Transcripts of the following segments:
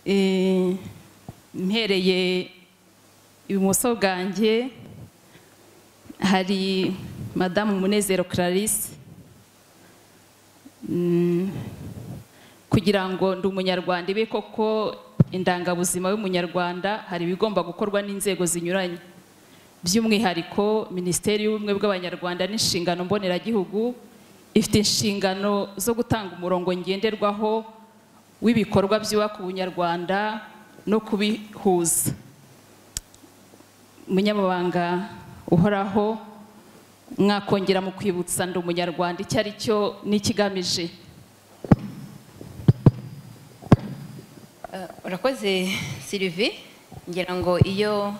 Eh, mpereye ibumoso bwanjye hari madamu munezero clarisse Mm, kugira ngo ndi umunyarwanda ibe koko indangabuzima y'umunyarwanda hari ibigomba gukorwa n'inzego zinyuranye by'umwihariko minisiteri y'ubumwe bw'abanyarwanda n'inshingano mboneragihugu ifite inshingano zo gutanga umurongo ngenderwaho w'ibikorwa byubaka ubunyarwanda no kubihuza umunyamabanga uhoraho mwakongera mu kwibutsa ndi umunyarwanda icyo ari cyo n'ikigamije urakoze sirivi ngira ngo iyo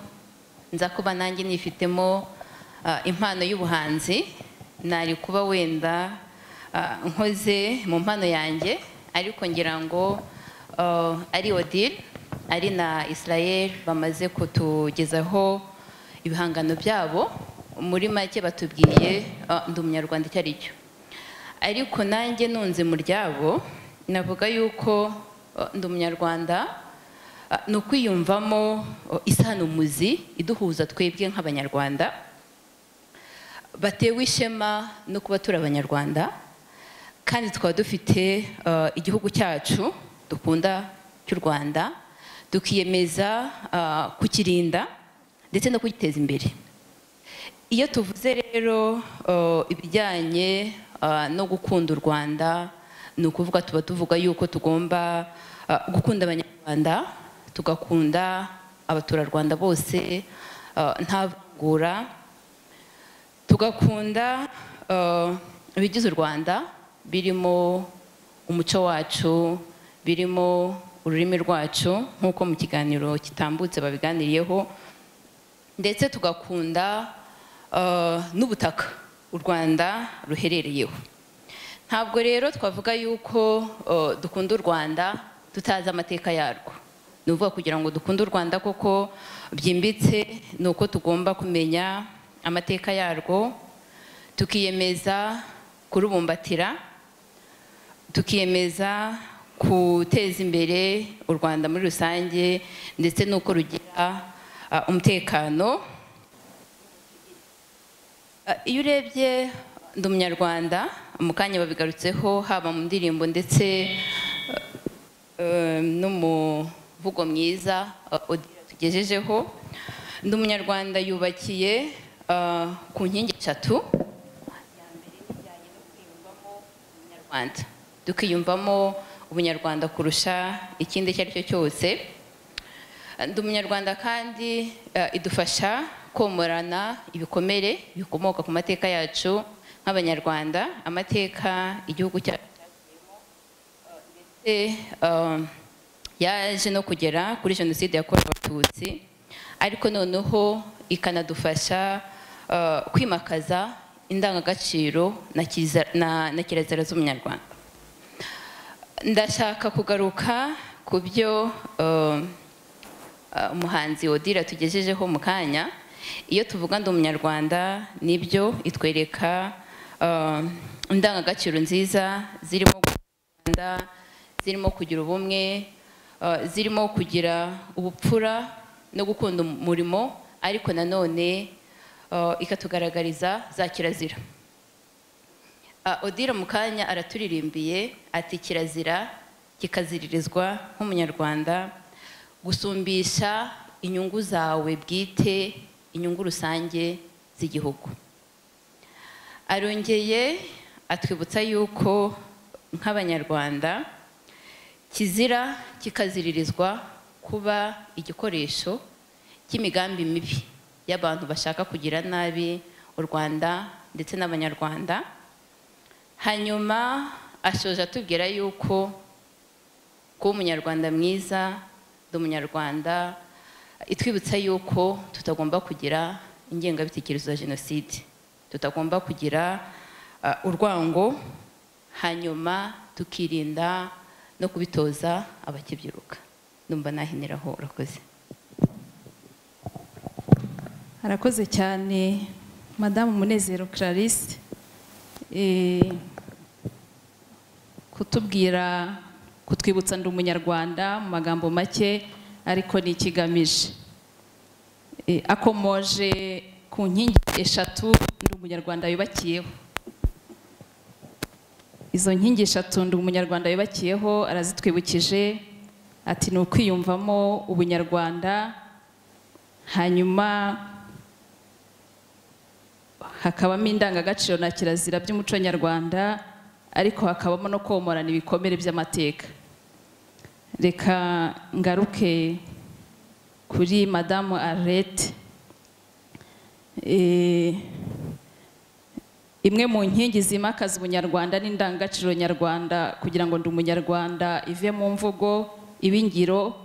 nza kuba nanjye nifitemo ah, impano y'ubuhanzi nari kuba wenda ah, nkoze mu mpano yanjye ariko ngira ngo ah, ari odile ari na israel bamaze kutugezaho ibihangano byabo muri make batubwiye ah, ndi umunyarwanda icyo ari cyo ariko nanjye nunze mu ryabo navuga yuko eh, ndi umunyarwanda eh, ni ukwiyumvamo eh, isanamuzi iduhuza twebwe nk'abanyarwanda batewe ishema no kuba turi abanyarwanda kandi tukaba dufite eh, igihugu cyacu dukunda cy'u rwanda tukiyemeza eh, kukirinda ndetse no kugiteza imbere iyo tuvuze rero eh, ibijyanye eh, no gukunda u rwanda ni ukuvuga tuba tuvuga yuko tugomba eh, gukunda abanyarwanda tugakunda abaturarwanda bose eh, nta vangura tugakunda eh, ibigize u rwanda birimo umuco wacu birimo ururimi rwacu nk'uko mu kiganiro kitambutse babiganiriyeho ndetse tugakunda eh, n'ubutaka u rwanda ruherereyeho ntabwo rero twavuga yuko eh, dukunda u rwanda tutazi amateka yarwo ni ukuvuga kugira ngo dukunde u rwanda koko byimbitse ni uko tugomba kumenya amateka yarwo tukiyemeza kurubumbatira tukiyemeza guteza imbere u rwanda muri rusange ndetse n'uko rugira ah, umutekano Ah, iyo urebye ndi umunyarwanda mu kanya babigarutseho haba mu ndirimbo ndetse eh, eh, no mu mvugo myiza ah, Odile tugejejeho ndi umunyarwanda yubakiye ah, ku nkingi eshatu Umunyarwanda. tukiyumvamo ubunyarwanda kurusha ikindi icyo ari cyo cyose ndi umunyarwanda kandi eh, idufasha komorana ibikomere bikomoka ku mateka yacu nk'abanyarwanda amateka igihugu cyacu cyagiyemo, eh, ndetse eh, yaje no kugera kuri jenoside yakorewe abatutsi ariko noneho ikanadufasha eh, kwimakaza indangagaciro na kiza- na- na kirazira z'umunyarwanda ndashaka kugaruka ku byo eh, eh, umuhanzi odira tugejejeho mu kanya iyo tuvuga ndi umunyarwanda nibyo itwereka eh, indangagaciro nziza zirimo gukunda, zirimo kugira ubumwe eh, zirimo kugira ubupfura no gukunda umurimo ariko nanone eh, ikatugaragariza za kirazira Ah, odira mu kanya araturirimbiye ati kirazira kikaziririzwa nk'umunyarwanda gusumbisha inyungu zawe bwite inyungu rusange z'igihugu arongeye atwibutsa yuko nk'abanyarwanda kizira kikaziririzwa kuba igikoresho cy'imigambi mibi y'abantu bashaka kugira nabi u rwanda ndetse n'abanyarwanda hanyuma ashoje atubwira yuko kuba umunyarwanda mwiza ndi umunyarwanda itwibutsa yuko tutagomba kugira ingengabitekerezo ya jenoside tutagomba kugira ah, urwango hanyuma tukirinda no kubitoza abakibyiruka numva nahiniraho urakoze harakoze cyane madamu munezero clarisse eh, kutubwira kutwibutsa ndi umunyarwanda mu magambo make ariko ni ikigamije Eh, akomoje ku nkingi eshatu ndi umunyarwanda yubakiyeho izo nkingi eshatu ndi umunyarwanda yubakiyeho arazitwibukije ati ni ukwiyumvamo ubunyarwanda hanyuma hakabamo indangagaciro na kirazira by'umuco nyarwanda ariko hakabamo no komorana ibikomere by'amateka reka ngaruke kuri madamu arete imwe mu nkingi zimakaza ubunyarwanda n'indangagaciro nyarwanda kugira ngo ndi umunyarwanda ive mu mvugo ibe ingiro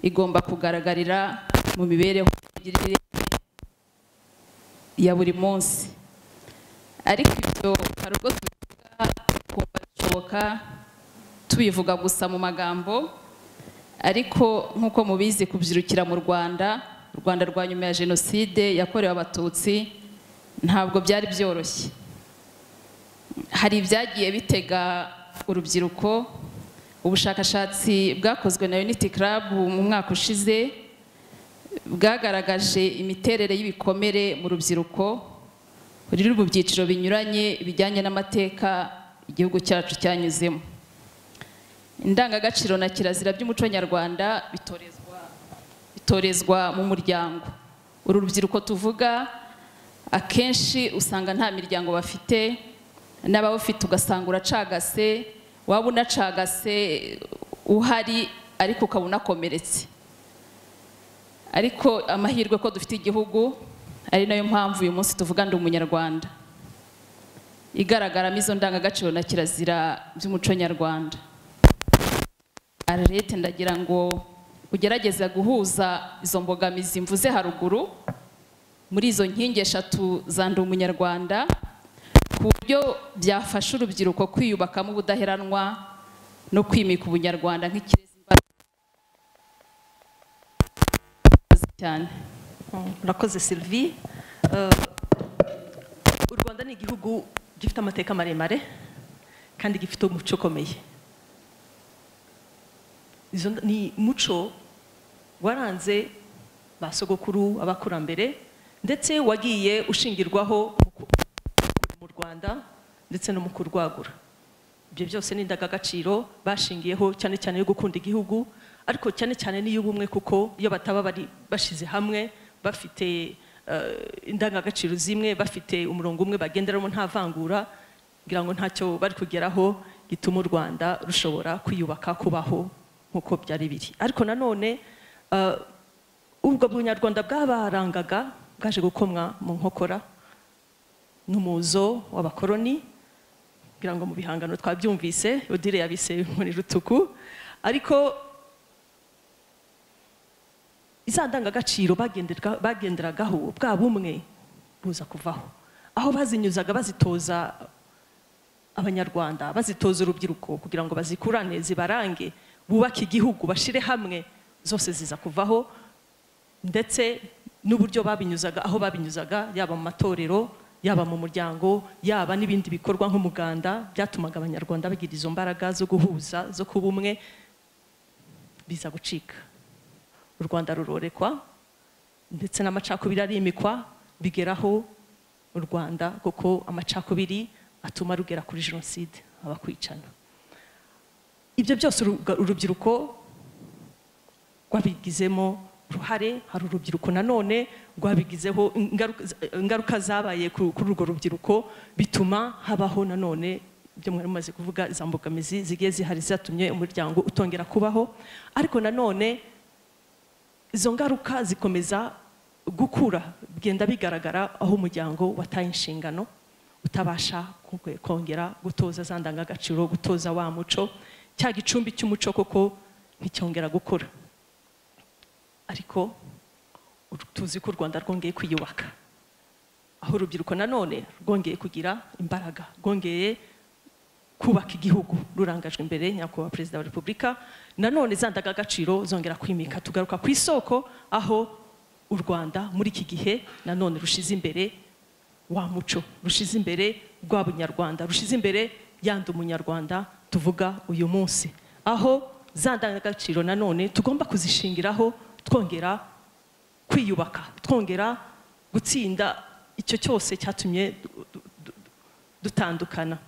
igomba kugaragarira mu mibereho n'imigirire ya buri munsi ariko ibyo hari ubwo tubivuga tukumva bishoboka tubivuga gusa mu magambo ariko nk'uko mubizi kubyirukira mu rwanda u rwanda rwa nyuma ya jenoside yakorewe abatutsi ntabwo byari byoroshye hari ibyagiye bitega urubyiruko ubushakashatsi bwakozwe na unity club mu mwaka ushize bwagaragaje imiterere y'ibikomere mu rubyiruko ruri mu byiciro binyuranye bijyanye n'amateka igihugu cyacu cyanyuzemo indangagaciro na kirazira by'umuco nyarwanda bitorezwa bitorezwa mu muryango uru rubyiruko tuvuga akenshi usanga nta miryango bafite n'abawufite ugasanga uracagase waba unacagase uhari ariko ukaba unakomeretse ariko amahirwe ko dufite igihugu ari nayo mpamvu uyu munsi tuvuga ndi umunyarwanda igaragaramo izo ndangagaciro na kirazira by'umuco nyarwanda ararete ndagira ngo ugerageze guhuza izo mbogamizi mvuze haruguru muri izo nkingi eshatu za ndi umunyarwanda ku buryo byafasha urubyiruko kwiyubakamo ubudaheranwa no kwimika ubunyarwanda nk'ikirezi imbaraga cyane murakoze sylvie u rwanda ni igihugu gifite amateka maremare kandi gifite umuco ukomeye Izo nd- ni umuco waranze ba sogokuru abakurambere ndetse wagiye ushingirwaho mu ku- kurera mu rwanda ndetse no mu kurwagura ibyo byose ni indangagaciro bashingiyeho cyane cyane yo gukunda igihugu ariko cyane cyane n'iy'ubumwe kuko iyo bataba bari bashize hamwe bafite eh, indangagaciro zimwe bafite umurongo umwe bagenderamo nta vangura ngira ngo ntacyo bari kugeraho gituma u rwanda rushobora kwiyubaka kubaho nk'uko byari biri ariko nanone eh, ubwo bunyarwanda bwabarangaga bwaje gukomwa mu nkokora n'umuzo w'abakoroni ngira ngo mu bihangano twabyumvise odile yabise muri rutuku ariko za ndangagaciro bagenderga- bagenderagaho bwa bumwe buza kuvaho aho bazinyuzaga bazitoza abanyarwanda bazitoza urubyiruko kugira ngo bazikurane zibarange bubake igihugu bashire hamwe zose ziza kuvaho ndetse n'uburyo babinyuzaga aho babinyuzaga yaba mu matorero yaba mu muryango yaba n'ibindi bikorwa nk'umuganda byatumaga abanyarwanda bagira izo mbaraga zo guhuza zo kuba umwe biza gucika u rwanda rurorekwa ndetse n'amacakubiri arimikwa bigeraho u rwanda kuko amacakubiri atuma rugera kuri jenoside abakwicana ibyo byose uruga- urubyiruko rwabigizemo uruhare hari urubyiruko nanone rwabigizeho ingaruka- ingaruka zabaye ku- kuri urwo rubyiruko bituma habaho nanone ibyo mwari mumaze kuvuga za mbogamizi zigiye zihari zatumye umuryango utongera kubaho ariko nanone izo ngaruka zikomeza gukura bigenda bigaragara aho umuryango wataye inshingano utabasha ku- kongera gutoza za ndangagaciro gutoza wa muco cya gicumbi cy'umuco koko nticyongera gukura ariko ur- tuzi ko u rwanda rwongeye kwiyubaka aho urubyiruko nanone rwongeye kugira imbaraga rwongeye kubaka igihugu rurangajwe imbere nyakubahwa perezida wa repubulika nanone za ndangagaciro zongera kwimika tugaruka ku isoko aho u rwanda muri iki gihe nanone rushize imbere wa muco rushize imbere rwa bunyarwanda rushize imbere yandi umunyarwanda tuvuga uyu munsi aho za ndangagaciro nanone tugomba kuzishingiraho twongera kwiyubaka twongera gutsinda icyo cyose cyatumye du- du- du- dutandukana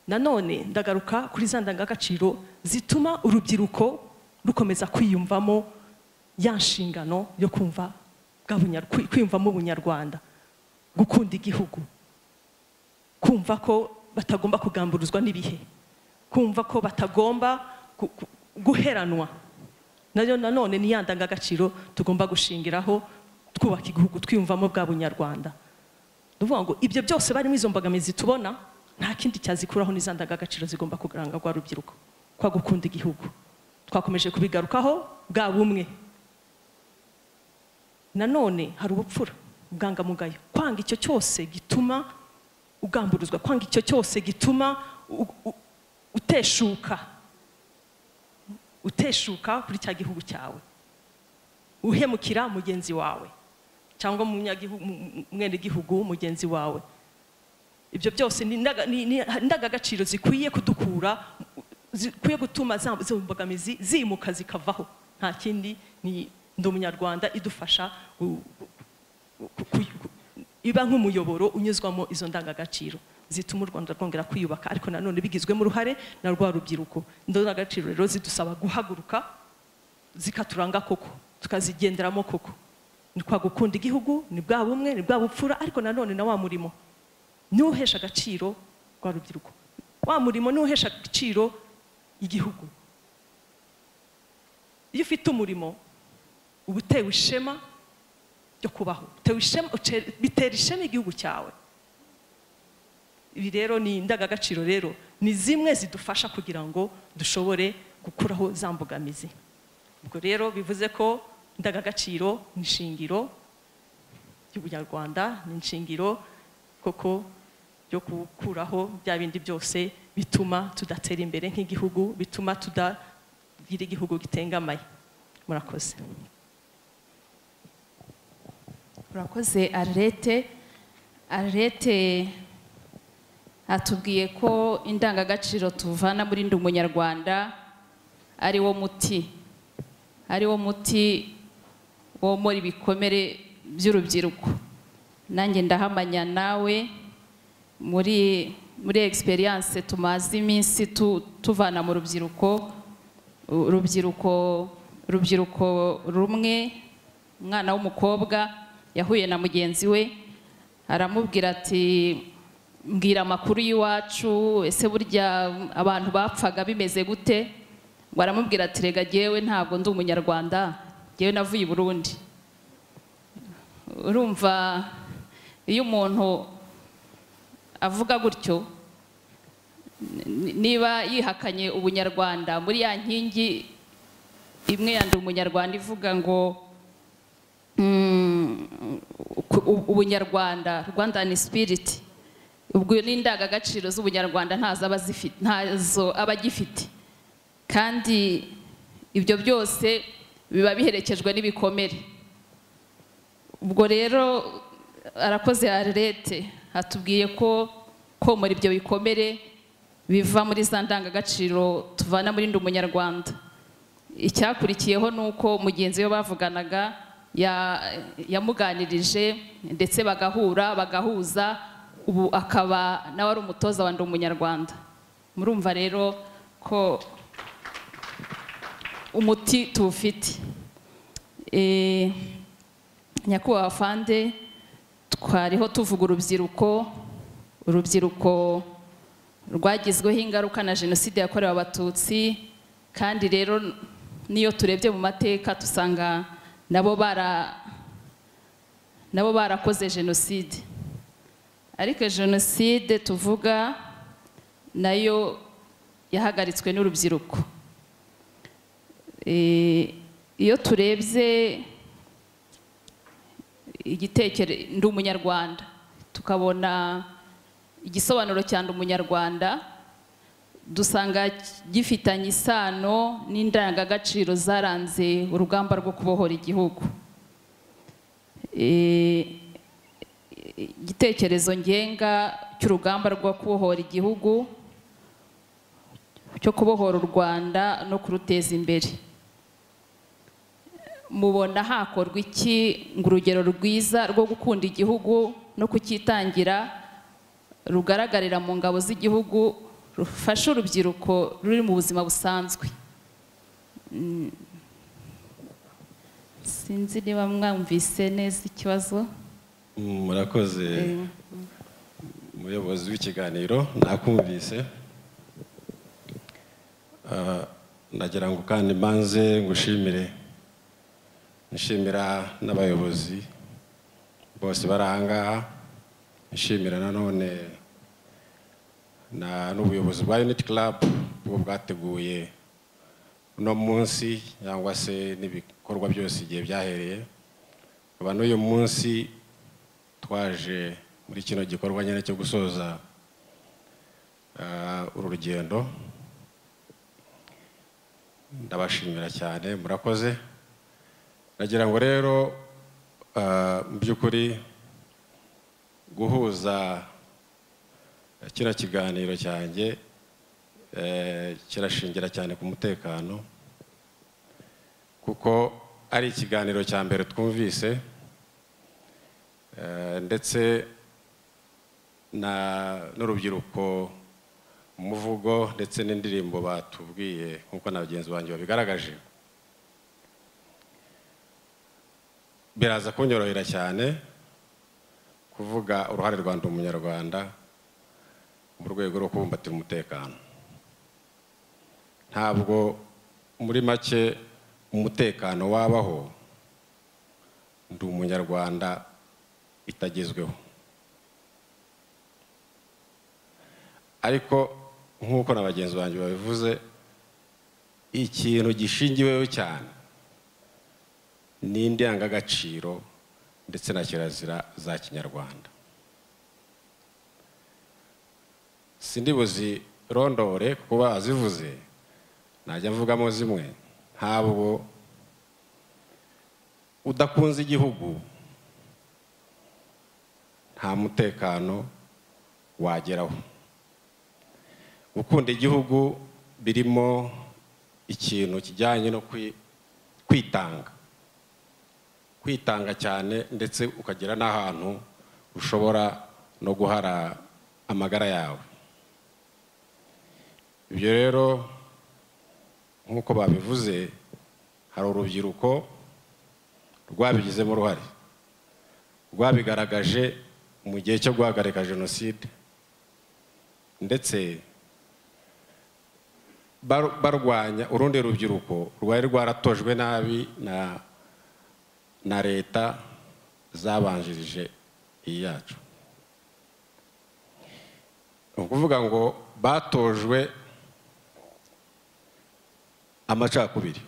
nanone ndagaruka kuri za ndangagaciro zituma urubyiruko rukomeza kwiyumvamo ya nshingano yo kumva bwa bunya- kwi- kwiyumvamo ubunyarwanda gukunda igihugu kumva ko batagomba kugamburuzwa n'ibihe kumva ko batagomba gu- gu- guheranwa nayo nanone ni ya ndangagaciro tugomba gushingiraho twubaka igihugu twiyumvamo bwa bunyarwanda ni ukuvuga ngo ibyo byose barimo izo mbogamizi tubona nta kindi cyazikuraho n'iza ndangagaciro zigomba kugaranga rwa rubyiruko kwa gukunda igihugu twakomeje kubigarukaho bwa bumwe nanone hari ubupfura ubwangamugayo kwanga icyo cyose gituma ugamburuzwa kwanga icyo cyose gituma u- u- uteshuka uteshuka kuri cya gihugu cyawe uhemukira mugenzi wawe cyangwa munyagihu- mu- mu- mwenegihugu mugenzi wawe ibyo byose ni indaga- ni- ni indangagaciro zikwiye kudukura zikwiye gutuma za izo mbogamizi zimuka zikavaho nta kindi ni ndi umunyarwanda idufasha gu- gu- ku- ku- iba nk'umuyoboro unyuzwamo izo ndangagaciro zituma u rwanda rwongera kwiyubaka ariko nanone bigizwemo uruhare na rwa rubyiruko izo ndangagaciro rero zidusaba guhaguruka zikaturanga koko tukazigenderamo koko ni kwa gukunda igihugu ni bwa bumwe ni bwa bupfura ariko nanone na wa murimo niwo uhesha agaciro rwa rubyiruko wa murimo niwo uhesha agaciro igihugu iyo ufite umurimo uba utewe ishema ryo kubaho utewe ishema uce- bitera ishema igihugu cyawe ibi rero ni indangagaciro rero ni zimwe zidufasha kugira ngo dushobore gukuraho za mbogamizi ubwo rero bivuze ko indangagaciro ni ishingiro y'ubunyarwanda ni inshingiro koko yo gukuraho bya bindi byose bituma tudatera imbere nk'igihugu bituma tudagira igihugu gitengamaye murakoze urakoze arete arete atubwiye ko indangagaciro tuvana muri ndi umunyarwanda ari wo muti ari wo muti womora ibikomere by'urubyiruko nanjye ndahamanya nawe muri muri egisperiyanse tumaze iminsi tu- tuvana mu rubyiruko urubyiruko urubyiruko rumwe umwana w'umukobwa yahuye na mugenzi we aramubwira ati mbwira amakuru y'iwacu ese burya abantu bapfaga bimeze gute ngo aramubwira ati rega jyewe ntabwo ndi umunyarwanda jyewe navuye i burundi urumva iyo umuntu avuga gutyo ni- niba yihakanye ubunyarwanda muri ya nkingi imwe yandi umunyarwanda ivuga ngo mm, ku- u- ubunyarwanda rwandan spirit ubwo n'indangagaciro z'ubunyarwanda ntazo aba azifite- ntazo aba agifite kandi ibyo byose biba biherekejwe n'ibikomere ubwo rero arakoze arete atubwiye ko komora ibyo bikomere biva muri za ndangagaciro tuvana muri ndi umunyarwanda icyakurikiyeho ni uko mugenzi we bavuganaga ya- yamuganirije ndetse bagahura bagahuza ubu akaba nawe ari umutoza wa ndi umunyarwanda murumva rero ko umuti tuwufite Eh, nyakubahwa fande twariho tuvuga urubyiruko urubyiruko rwagizweho ingaruka na jenoside yakorewe abatutsi kandi rero n'iyo turebye mu mateka dusanga nabo bara nabo barakoze jenoside ariko jenoside tuvuga nayo yahagaritswe n'urubyiruko Eh, iyo turebye igitekere ndi umunyarwanda tukabona igisobanuro cya ndi umunyarwanda dusanga gifitanye isano n'indangagaciro zaranze urugamba rwo kubohora igihugu Eh, igitekerezo ngenga cy'urugamba rwo kubohora igihugu cyo kubohora u rwanda no kuruteza imbere mubona hakorwa iki ngo urugero rwiza rwo gukunda igihugu no kucyitangira rugaragarira mu ngabo z'igihugu rufasha urubyiruko ruri mu buzima busanzwe Mm. sinzi niba mwumvise neza ikibazo murakoze umuyobozi w'ikiganiro nakumvise Ah, ndagira ngo kandi mbanze ngushimire nshimira n'abayobozi bose bari aha ngaha nshimira nanone na n'ubuyobozi bwa unity club bwo bwateguye uno munsi cyangwa se n'ibikorwa byose igihe byahereye nkaba n'uyu munsi twaje muri kino gikorwa nyine cyo gusoza ah, uru rugendo ndabashimira cyane murakoze nagira ngo rero ah, mu by'ukuri guhuza kino kiganiro cyanjye eh, kirashingira cyane ku mutekano kuko ari ikiganiro cya mbere twumvise eh, ndetse na- n'urubyiruko umuvugo ndetse n'indirimbo batubwiye nk'uko na bagenzi banjye babigaragaje biraza kunyorohera cyane kuvuga uruhare rwa ndi umunyarwanda mu rwego rwo kubumbatira umutekano ntabwo muri make umutekano wabaho ndi umunyarwanda itagezweho ariko nk'uko na bagenzi banjye babivuze ikintu gishingiweho cyane ni indangagaciro ndetse na kirazira za kinyarwanda sindibuzi rondore kuko bazivuze najya mvugamo zimwe ntabwo udakunze igihugu nta mutekano wageraho gukunda igihugu birimo ikintu kijyanye no kwi- kwitanga kwitanga cyane ndetse ukagera n'ahantu ushobora no guhara amagara yawe ibyo rero nk'uko babivuze hari urubyiruko rwabigizemo uruhare rwabigaragaje mu gihe cyo guhagarika jenoside ndetse bar- barwanya urundi rubyiruko rwari rwaratojwe nabi na na leta zabanjirije iyi yacu ni ukuvuga ngo batojwe amacakubiri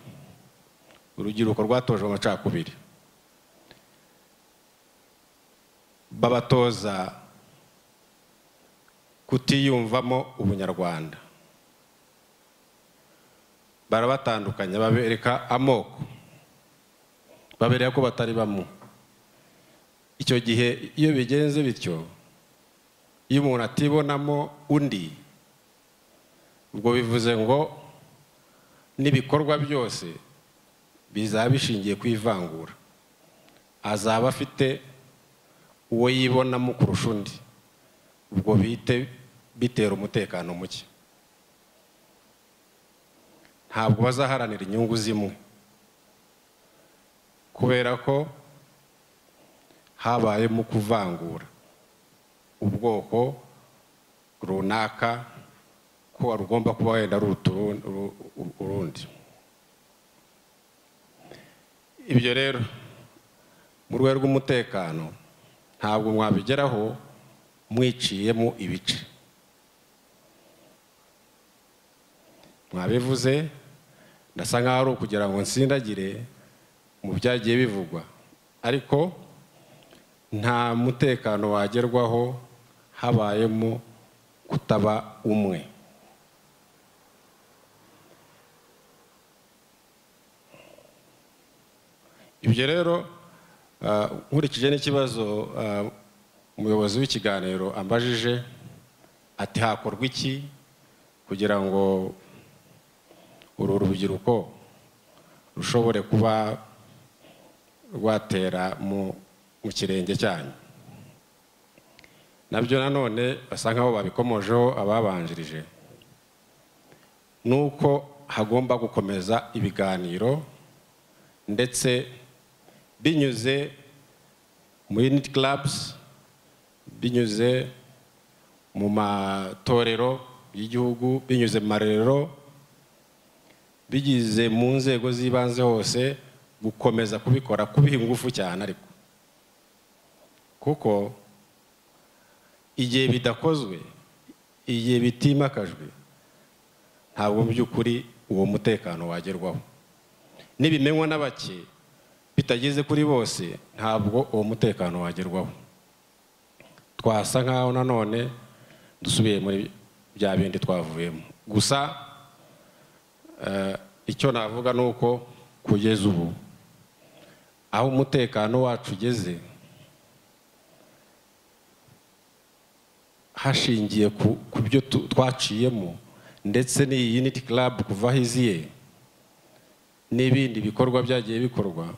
urubyiruko rwatojwe amacakubiri babatoza kutiyumvamo ubunyarwanda barabatandukanya babereka amoko babereka ko batari bamwe icyo gihe iyo bigenze bityo iyo umuntu atibonamo undi ubwo bivuze ngo n'ibikorwa byose bizaba bishingiye ku ivangura azaba afite uwo yibonamo kurusha undi ubwo bite bitera umutekano muke ntabwo bazaharanira inyungu zimwe kubera ko habayemo kuvangura ubwoko runaka ko rugomba kuba wenda ruruta urundi- uru- uru- urundi ibyo rero mu rwego rw'umutekano ntabwo mwabigeraho mwiciyemo ibice mwabivuze ndasa nkaho ari ukugira ngo nsindagire mu byagiye bivugwa ariko nta mutekano wagerwaho habayemo kutaba umwe ibyo rero ah, nkurikije n'ikibazo ah, umuyobozi w'ikiganiro ambajije ati hakorwa iki kugira ngo uru rubyiruko rushobore kuba rwatera mu mu kirenge cyanyu nabyo nanone basa nkaho babikomojeho ababanjirije ni uko hagomba gukomeza ibiganiro ndetse binyuze mu unit clubs binyuze mu matorero y'igihugu binyuze mu marerero bigize mu nzego z'ibanze hose gukomeza kubikora kubiha ingufu cyane ariko kuko igihe bidakozwe igihe bitimakajwe ntabwo mu by'ukuri uwo mutekano wagerwaho n'ibimenywa na bake bitageze kuri bose ntabwo uwo mutekano wagerwaho twasa nkaho nanone dusubiye muri bya bindi twavuyemo gusa eh, icyo navuga ni uko kugeza ubu aho umutekano wacu ugeze hashingiye ku ku byo tu- twaciyemo ndetse n'iyi unity club kuva aho iziye n'ibindi bikorwa byagiye bikorwa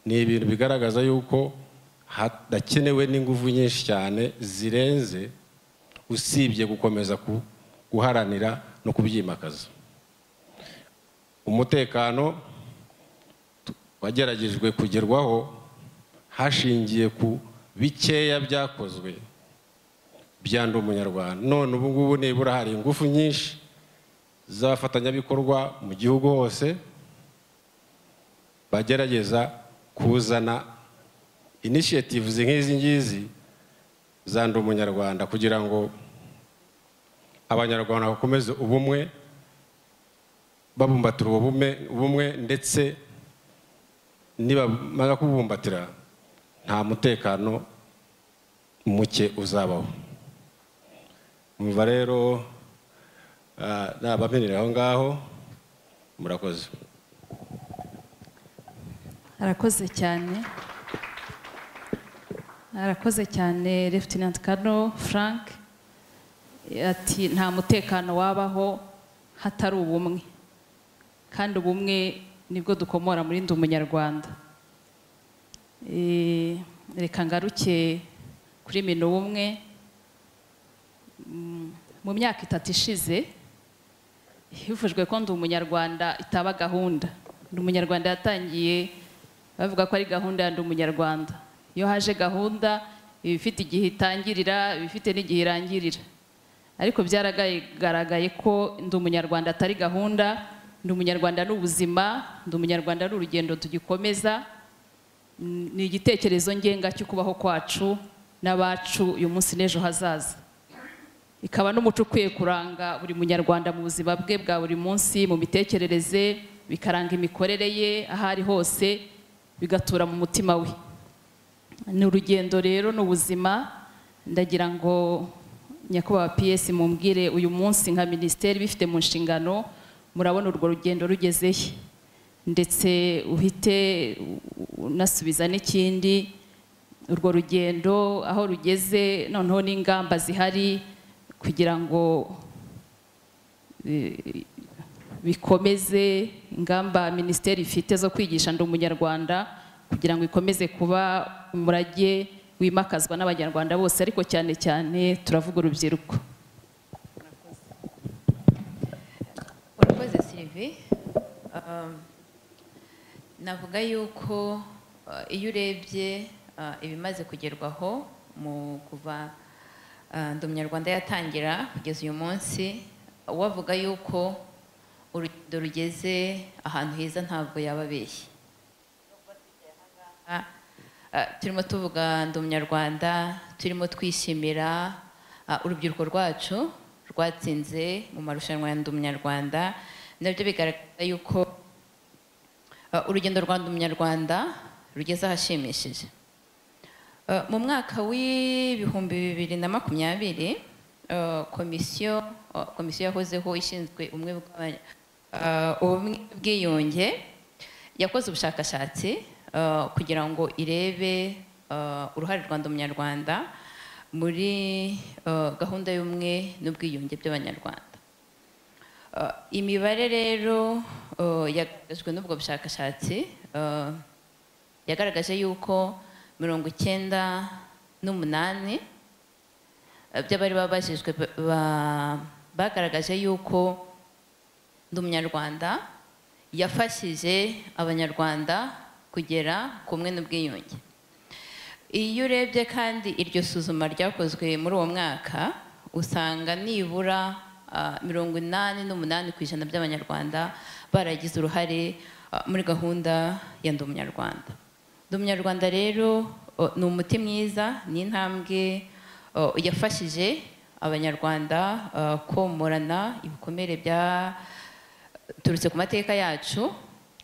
ni ibintu bigaragaza yuko hadakenewe n'ingufu nyinshi cyane zirenze usibye gukomeza ku- guharanira no kubyimakaza umutekano tu- wageragejwe kugerwaho hashingiye ku bikeya byakozwe bya ndi umunyarwanda none ubu ngubu nibura hari ingufu nyinshi z'abafatanyabikorwa mu gihugu hose bagerageza kuzana initiatives nk'izi ngizi za ndi umunyarwanda kugira ngo abanyarwanda bakomeze ubumwe babumbatira ubumwe ubumwe ndetse nibamara kubumbatira nta mutekano muke uzabaho umva rero nabamenyera aho ngaho murakoze arakoze cyane arakoze cyane Lieutenant Colonel Frank ati nta mutekano wabaho hatari ubumwe kandi ubumwe nibwo dukomora muri ndi umunyarwanda Eh, reka ngaruke kuri mino ubumwe Mm, mu myaka itatu ishize hivujwe ko ndi umunyarwanda itaba gahunda ndi umunyarwanda yatangiye bavuga ko ari gahunda ya ndi umunyarwanda iyo haje gahunda iba ifite igihe itangirira iba ifite n'igihe irangirira ariko byaragaragaye ko ndi umunyarwanda atari gahunda ndi umunyarwanda ni ubuzima ndi umunyarwanda ni urugendo tugikomeza Mm, ni igitekerezo ngenga cyo kubaho kwacu n'abacu uyu munsi n'ejo hazaza ikaba n'umuco ukwiye kuranga buri munyarwanda mu buzima bwe bwa buri munsi mu mitekerereze bikaranga imikorere ye aho ari hose bigatura mu mutima we ni urugendo rero ni ubuzima ndagira ngo nyakubahwa ps mumbwire uyu munsi nka minisiteri bifite mu nshingano murabona urwo rugendo rugezeye ndetse uhite u- u- unasubiza n'ikindi urwo rugendo aho rugeze noneho n'ingamba zihari kugira ngo eh, bikomeze ingamba minisiteri ifite zo kwigisha ndi umunyarwanda kugira ngo ikomeze kuba umurage wimakazwa n'abanyarwanda bose ariko cyane cyane turavuga urubyiruko urakoze sirive Um, navuga yuko uh, iyo urebye uh, ibimaze kugerwaho mu kuva uh, ndi umunyarwanda yatangira kugeza uyu munsi uwavuga yuko urugendo rugeze ahantu heza ntabwo yaba abeshye Ah, ah, turimo tuvuga ndi umunyarwanda turimo twishimira ah, urubyiruko rwacu rwatsinze mu marushanwa ya ndi umunyarwanda nabyo bigaragaza yuko ah, urugendo rwa ndi umunyarwanda rugeze ahashimishije Ah, mu mwaka w'ibihumbi bibiri na makumyabiri ah, komisiyo ah, komisiyo yahozeho ishinzwe ubumwe bw'aba- ah, ubumwe bwiyunge yakoze ubushakashatsi uh, kugira ngo irebe uh, uruhare rwa Ndi umunyarwanda muri uh, gahunda y'ubumwe n'ubwiyunge by'abanyarwanda Uh, imibare rero uh, yagaragajwe n'ubwo bushakashatsi uh, yagaragaje yuko mirongo icyenda n'umunani uh, by'abari babajijwe ba- ba- bagaragaje yuko ndi umunyarwanda yafashije abanyarwanda kugera ku bumwe n'ubwiyunge iyo urebye kandi iryo suzuma ryakozwe muri uwo mwaka usanga nibura ah, mirongo inani n'umunani ku ijana by'abanyarwanda baragize uruhare ah, muri gahunda ya ndi umunyarwanda ndi umunyarwanda rero oh, ni umuti mwiza ni intambwe oh, yafashije abanyarwanda ah, komorana ibikomere bya turutse ku mateka yacu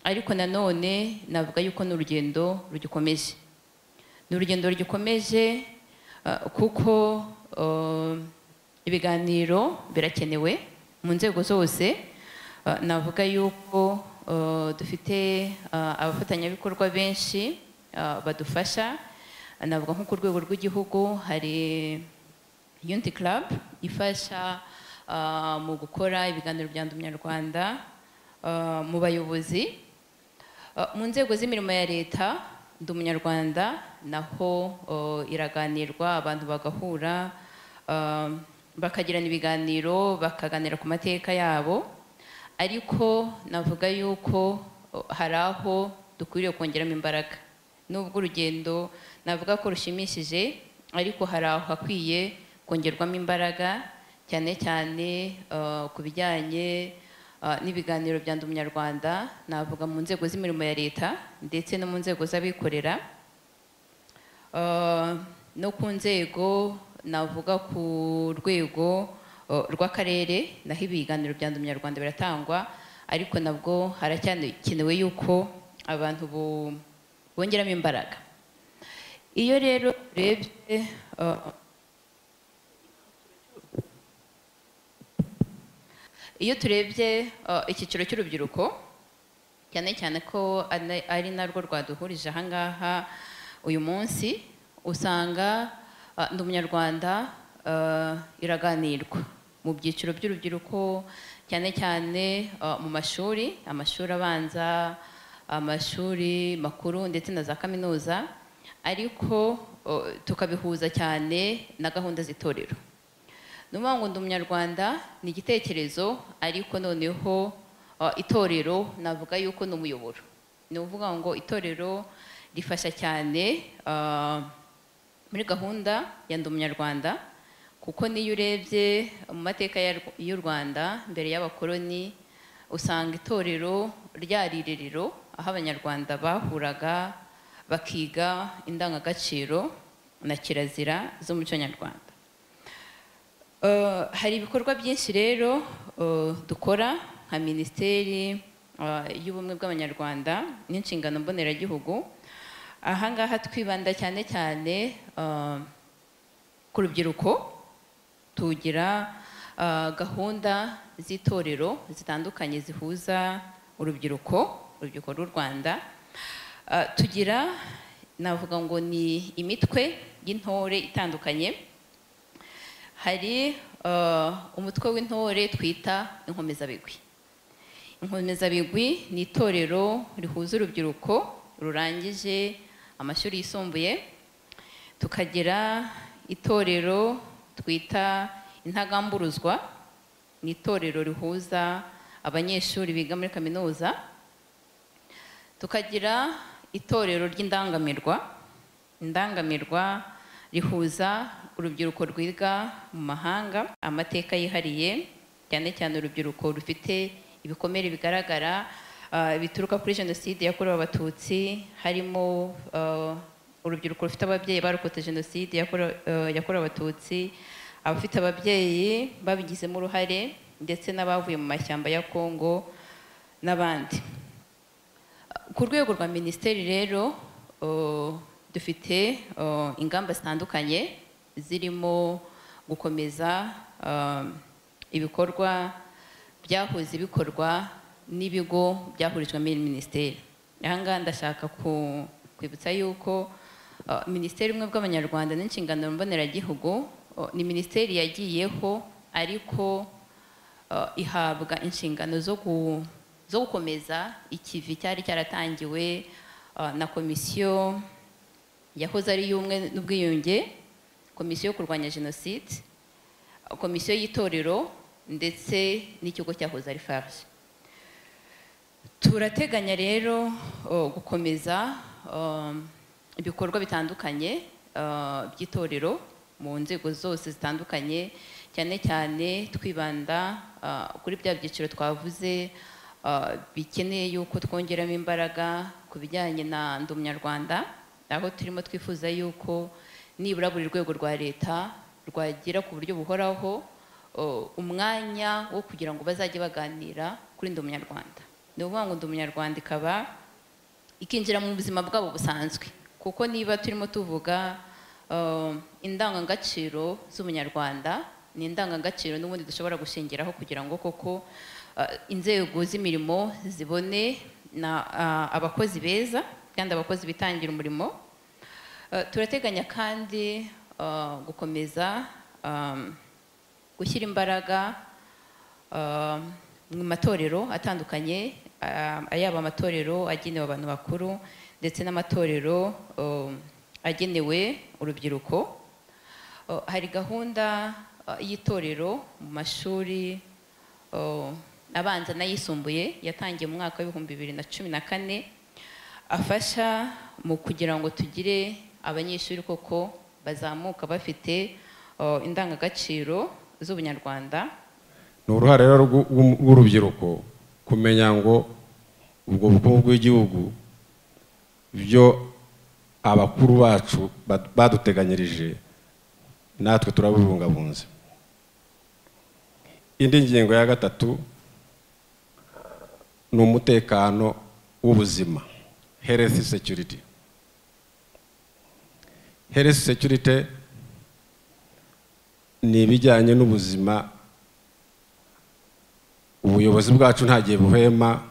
ariko nanone navuga yuko ni urugendo rugikomeje ni urugendo rugikomeje ah, kuko ah, ibiganiro birakenewe mu nzego zose Ah, navuga yuko ah, dufite ah, abafatanyabikorwa benshi ah, badufasha navuga nko ku rwego rw'igihugu hari Unity Club ifasha ah, mu gukora ibiganiro bya Ndi Umunyarwanda ah, mu bayobozi Ah, mu nzego z'imirimo ya leta Ndi Umunyarwanda naho oh, iraganirwa abantu bagahura ah, bakagirana ibiganiro bakaganira ku mateka yabo ariko navuga yuko oh, hari aho dukwiriye kongeramo imbaraga nubwo urugendo navuga ko rushimishije ariko hari aho hakwiye kongerwamo imbaraga cyane cyane eh, ku bijyanye eh, n'ibiganiro bya Ndi Umunyarwanda navuga mu nzego z'imirimo ya leta ndetse no mu nzego z'abikorera Eh, no ku nzego navuga ku rwego eh, rw'akarere naho ibiganiro bya Ndi Umunyarwanda biratangwa ariko nabwo haracyakenewe yuko abantu bo- bongeramo imbaraga iyo rero urebye eh, iyo turebye eh, icyiciro cy'urubyiruko cyane cyane ko ana- ari narwo rwaduhurije ahangaha uyu munsi usanga ah, ndi umunyarwanda ah, iraganirwa mu byiciro by'urubyiruko cyane cyane ah, mu mashuri amashuri abanza amashuri makuru ndetse na za kaminuza ariko oh, tukabihuza cyane na gahunda z'itorero ni ukuvuga ngo ndi umunyarwanda ni igitekerezo ariko noneho uh, itorero navuga yuko ni umuyoboro ni ukuvuga ngo itorero rifasha cyane uh, muri gahunda ya ndi umunyarwanda kuko niyo urebye mu mateka ya Rw- y'u rwanda mbere y'abakoloni usanga itorero ryari irerero aho abanyarwanda bahuraga bakiga indangagaciro na kirazira z'umuco nyarwanda Eh, hari ibikorwa byinshi rero eh, dukora nka minisiteri eh, y'ubumwe bw'abanyarwanda n'inshingano mboneragihugu ahangaha twibanda cyane cyane eh, ku rubyiruko tugira eh, gahunda z'itorero zitandukanye zihuza urubyiruko urubyiruko rw'u rwanda Eh, tugira navuga ngo ni imitwe y'intore itandukanye hari eh, umutwe w'intore twita inkomezabigwi inkomezabigwi ni itorero rihuza urubyiruko rurangije amashuri yisumbuye tukagira itorero twita intagamburuzwa ni itorero rihuza abanyeshuri biga muri kaminuza tukagira itorero ry'indangamirwa indangamirwa rihuza urubyiruko rwiga mu mahanga amateka yihariye cyane cyane urubyiruko rufite ibikomere bigaragara ah, bituruka kuri jenoside yakorewe abatutsi harimo ah, urubyiruko rufite ababyeyi barokotse jenoside yakorewe ah, yakorewe abatutsi abafite ababyeyi babigizemo uruhare ndetse n'abavuye mu mashyamba ya kongo n'abandi ku rwego rwa minisiteri rero uh, dufite uh, ingamba zitandukanye zirimo gukomeza um, ibikorwa byahoze bikorwa n'ibigo byahurijwemo iyi minisiteri ahangaha ndashaka ku- kwibutsa yuko uh, minisiteri ubumwe bw'abanyarwanda n'inshingano mboneragihugu uh, ni minisiteri yagiyeho ariko eh, ihabwa inshingano zo gu- zo gukomeza ikivi cyari cyaratangiwe eh, na komisiyo yahoze ari iy'ubumwe n'ubwiyunge komisiyo yo kurwanya jenoside komisiyo y'itorero ndetse n'ikigo cyahoze ari farg turateganya rero o, gukomeza um, ibikorwa bitandukanye uh, by'itorero mu nzego zose zitandukanye cyane cyane twibanda uh, kuri bya byiciro twavuze uh, bikeneye yuko twongeramo imbaraga ku bijyanye na ndi umunyarwanda aho turimo twifuza yuko nibura buri rwego rwa leta rwagera ku buryo buhoraho o, umwanya wo kugira ngo bazajye baganira kuri ndi umunyarwanda ni ukuvuga ngo ndi umunyarwanda ikaba ikinjira mu buzima bwabo busanzwe kuko niba turimo tuvuga eh, indangagaciro z'umunyarwanda ni indangagaciro n'ubundi dushobora gushingiraho kugira ngo koko eh, inzego z'imirimo zibone na ah, abakozi beza kandi abakozi bitangira umurimo Eh, turateganya kandi eh, gukomeza eh, gushyira imbaraga um, mu matorero atandukanye um, ayaba amatorero agenewe abantu bakuru ndetse n'amatorero um, agenewe urubyiruko Uh, hari gahunda uh, y'itorero mu mashuri uh, abanza n'ayisumbuye yatangiye mu mwaka w'ibihumbi bibiri na cumi na kane afasha mu kugira ngo tugire abanyeshuri koko bazamuka bafite uh, indangagaciro z'ubunyarwanda ni uruhare rero rw'u- rw'u- rw'urubyiruko kumenya ngo ubwo bukungu bw'igihugu ibyo abakuru bacu bad- baduteganyirije natwe turabibungabunze indi ngingo ya gatatu ni umutekano w'ubuzima health security health security ni ibijyanye n'ubuzima ubuyobozi bwacu nta gihe buhema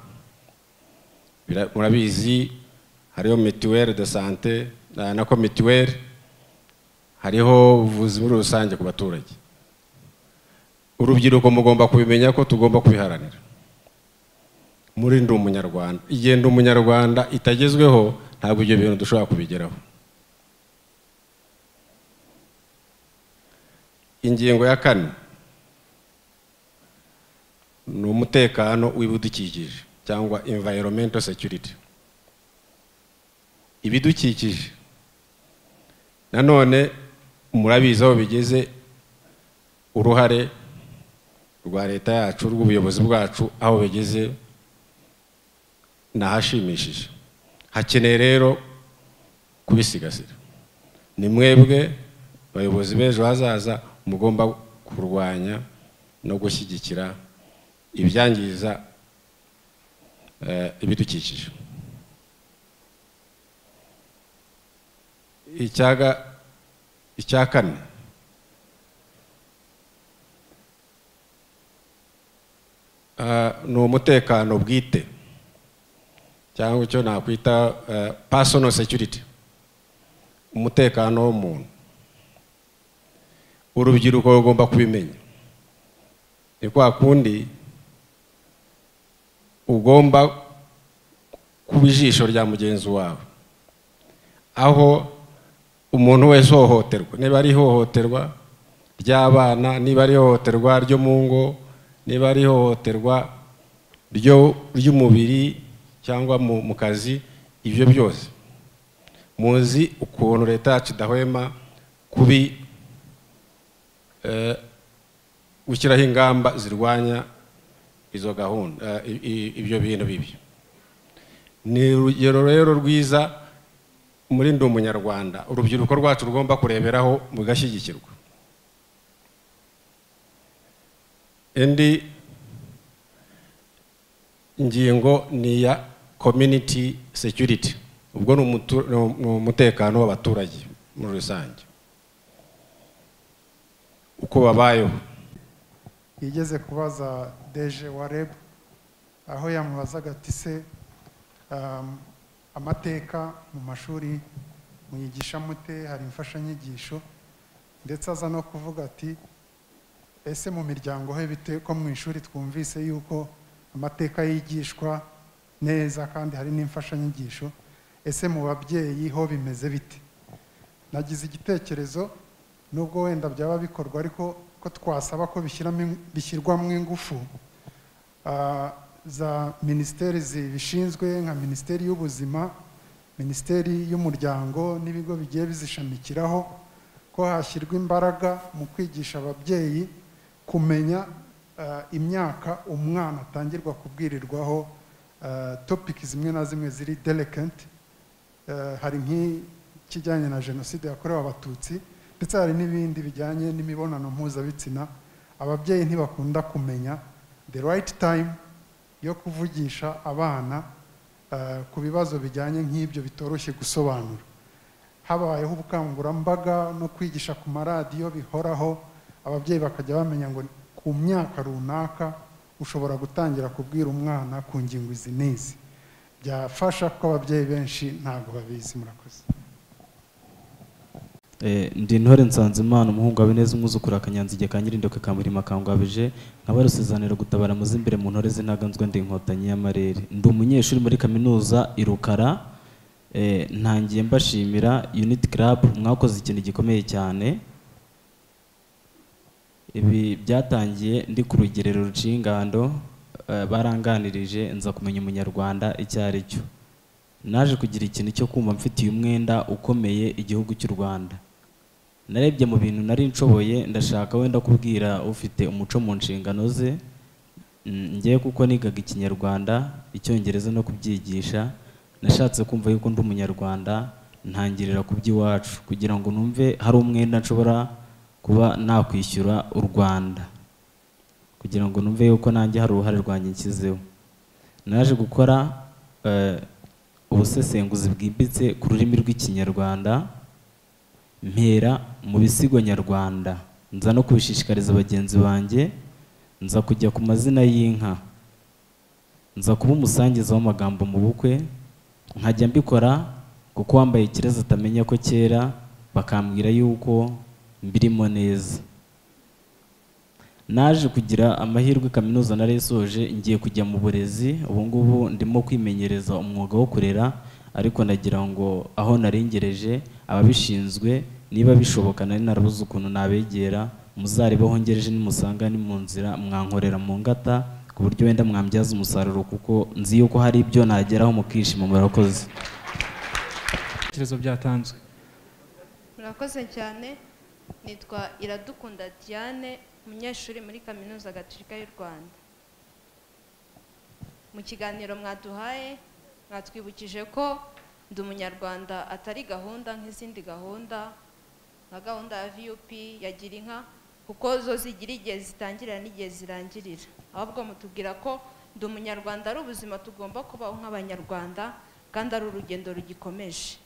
Bira- murabizi hariho mituweli de sante na- nako mituweli hariho ubuvuzi muri rusange ku baturage urubyiruko mugomba kubimenya ko tugomba kubiharanira muri ndi umunyarwanda igihe ndi umunyarwanda itagezweho ntabwo ibyo bintu dushobora kubigeraho ingingo ya kane ni umutekano w'ibidukikije cyangwa environmental security ibidukikije nanone murabizi aho bigeze uruhare rwa leta yacu rw'ubuyobozi bwacu aho bigeze ni ahashimishije hakeneye rero kubisigasira ni mwebwe abayobozi b'ejo hazaza mugomba kurwanya no gushyigikira ibyangiza eh, ibidukikije icyaga icya kane Ah, ni umutekano bwite cyangwa icyo nakwita eh, personal security umutekano w'umuntu urubyiruko rugomba kubimenya ni kwa kundi ugomba kuba ijisho rya mugenzi wawe aho umuntu wese uhohoterwa niba ari ihohoterwa ry'abana niba ari ihohoterwa ryo mu ngo niba ari ihohoterwa ryo ry'umubiri cyangwa mu mu kazi ibyo byose muzi ukuntu leta yacu idahwema kubi eh, gushyiraho ingamba zirwanya izo gahunda eh, i- i- ibyo bintu bibi ni urugero rero rwiza muri ndi umunyarwanda urubyiruko rwacu rugomba kureberaho rugashyigikirwa indi ingingo ni iya community security ubwo ni umutu- ni umutekano w'abaturage muri rusange uko babayeho yigeze kubaza deje wa reb aho yamubazaga ati se um, amateka mu mashuri mwigisha mute hari imfashanyigisho ndetse aza no kuvuga ati ese mu miryango he bite ko mu ishuri twumvise yuko amateka yigishwa neza kandi hari n'imfashanyigisho ese mu babyeyi ho bimeze bite nagize igitekerezo nubwo wenda byaba bikorwa ariko ko twasaba ko bishyiramo- bishyirwamo ingufu ah, za minisiteri zibishinzwe nka minisiteri y'ubuzima minisiteri y'umuryango n'ibigo bigiye bizishamikiraho ko hashyirwa imbaraga mu kwigisha ababyeyi kumenya ah, imyaka umwana atangirwa kubwirirwaho ah, topiki zimwe na zimwe ziri delicate Eh, hari nk'ikijyanye na jenoside yakorewe abatutsi ndetse hari n'ibindi bijyanye n'imibonano mpuzabitsina ababyeyi ntibakunda kumenya the right time yo kuvugisha abana eh, ku bibazo bijyanye nk'ibyo bitoroshye gusobanura habayeho ubukangurambaga no kwigisha ku maradiyo bihoraho ababyeyi bakajya bamenya ngo ku myaka runaka ushobora gutangira kubwira umwana ku ngingo izi n'izi byafasha kuko ababyeyi benshi ntabwo babizi murakoze Eh, ndi intore nsanzimana umuhungu wa bineza umwuzukuru akanyanzige ka nyirindoke ka mirima kangwabije nkaba rusezanira gutabara muzi imbere mu ntore z'intaganzwa ndi inkotanyi y'amarere ndi umunyeshuri muri kaminuza i rukara eh, ntangiye mbashimira unit club mwakoze ikintu gikomeye cyane ibi byatangiye ndi ku rugerero rucingando eh, baranganirije nza kumenya umunyarwanda icyo ari cyo naje kugira ikintu cyo kumva mfitiye umwenda ukomeye igihugu cy'u rwanda narebye mu bintu nari nshoboye ndashaka wenda kubwira ufite umuco mu nshingano ze Mm, njyewe kuko nigaga ikinyarwanda icyongereza no kubyigisha nashatse kumva yuko ndi umunyarwanda ntangirira ku by'iwacu kugira ngo numve hari umwenda nshobora kuba nakwishyura u rwanda kugira ngo numve yuko nanjye hari uruhare rwanjye nshyizeho naje gukora eh, ubusesenguzi bwimbitse ku rurimi rw'ikinyarwanda mpera mu bisigo nyarwanda nza no kubishishikariza bagenzi banjye nza kujya ku mazina y'inka nza kuba umusangiza w'amagambo mu bukwe nkajya mbikora kuko wambaye ikirezi atamenya ko kera bakambwira yuko mbirimo neza naje kugira amahirwe kaminuza narayisoje ngiye kujya mu burezi ubu ngubu ndimo kwimenyereza umwuga wo kurera ariko nagira ngo aho narengereje ababishinzwe niba bishoboka nari narabuze ukuntu nabegera muzarebeho ngereje nimusanga ni mu nzira mwankorera mu ngata ku buryo wenda mwambyaza umusaruro kuko nzi yuko hari ibyo nageraho mukishima murakoze ibitekerezo byatanzwe murakoze cyane nitwa iradukunda diane umunyeshuri muri kaminuza gatolika y'u rwanda mu kiganiro mwaduhaye mwatwibukije ko ndi umunyarwanda atari gahunda nk'izindi gahunda nka gahunda ya vup ya girinka kuko zo zigira igihe zitangirira n'igihe zirangirira ahubwo mutubwira ko ndi umunyarwanda ari ubuzima tugomba kubaho nk'abanyarwanda kandi ari urugendo rugikomeje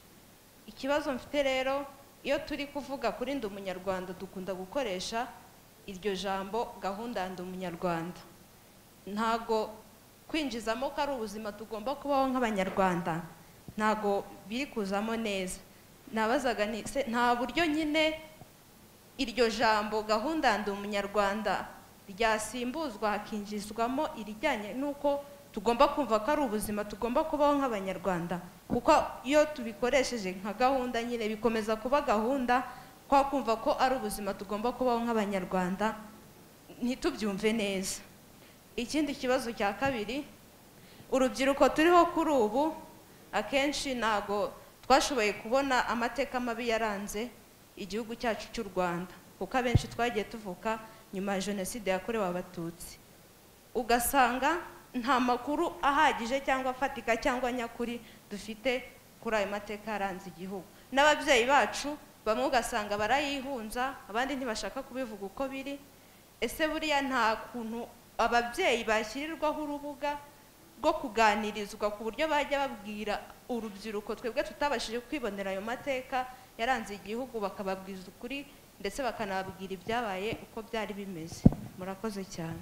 ikibazo mfite rero iyo turi kuvuga kuri ndi umunyarwanda dukunda gukoresha iryo jambo gahunda ya ndi umunyarwanda ntago kwinjizamo ko ari ubuzima tugomba kubaho nk'abanyarwanda ntago biri kuzamo neza nabazaga nti "Se nta buryo nyine iryo jambo gahunda ya ndi umunyarwanda ryasimbuzwa hakinjizwamo irijyanye n'uko tugomba kumva ko ari ubuzima tugomba kubaho nk'abanyarwanda kuko iyo tubikoresheje nka gahunda nyine bikomeza kuba gahunda kwa kumva ko ari ubuzima tugomba kubaho nk'abanyarwanda ntitubyumve neza ikindi kibazo cya kabiri urubyiruko turiho kuri ubu akenshi ntago twashoboye kubona amateka mabi yaranze igihugu cyacu cy'u rwanda kuko abenshi twagiye tuvuka nyuma ya jenoside yakorewe abatutsi ugasanga nta makuru ahagije cyangwa afatika cyangwa nyakuri dufite kuri ayo mateka yaranze igihugu n'ababyeyi bacu bamwe ugasanga barayihunza abandi ntibashaka kubivuga uko biri ese buriya nta kuntu ababyeyi bashyirirwaho urubuga rwo kuganirizwa ku buryo bajya babwira urubyiruko twebwe tutabashije kwibonera ayo mateka yaranze igihugu bakababwiza ukuri ndetse bakanababwira ibyabaye uko byari bimeze murakoze cyane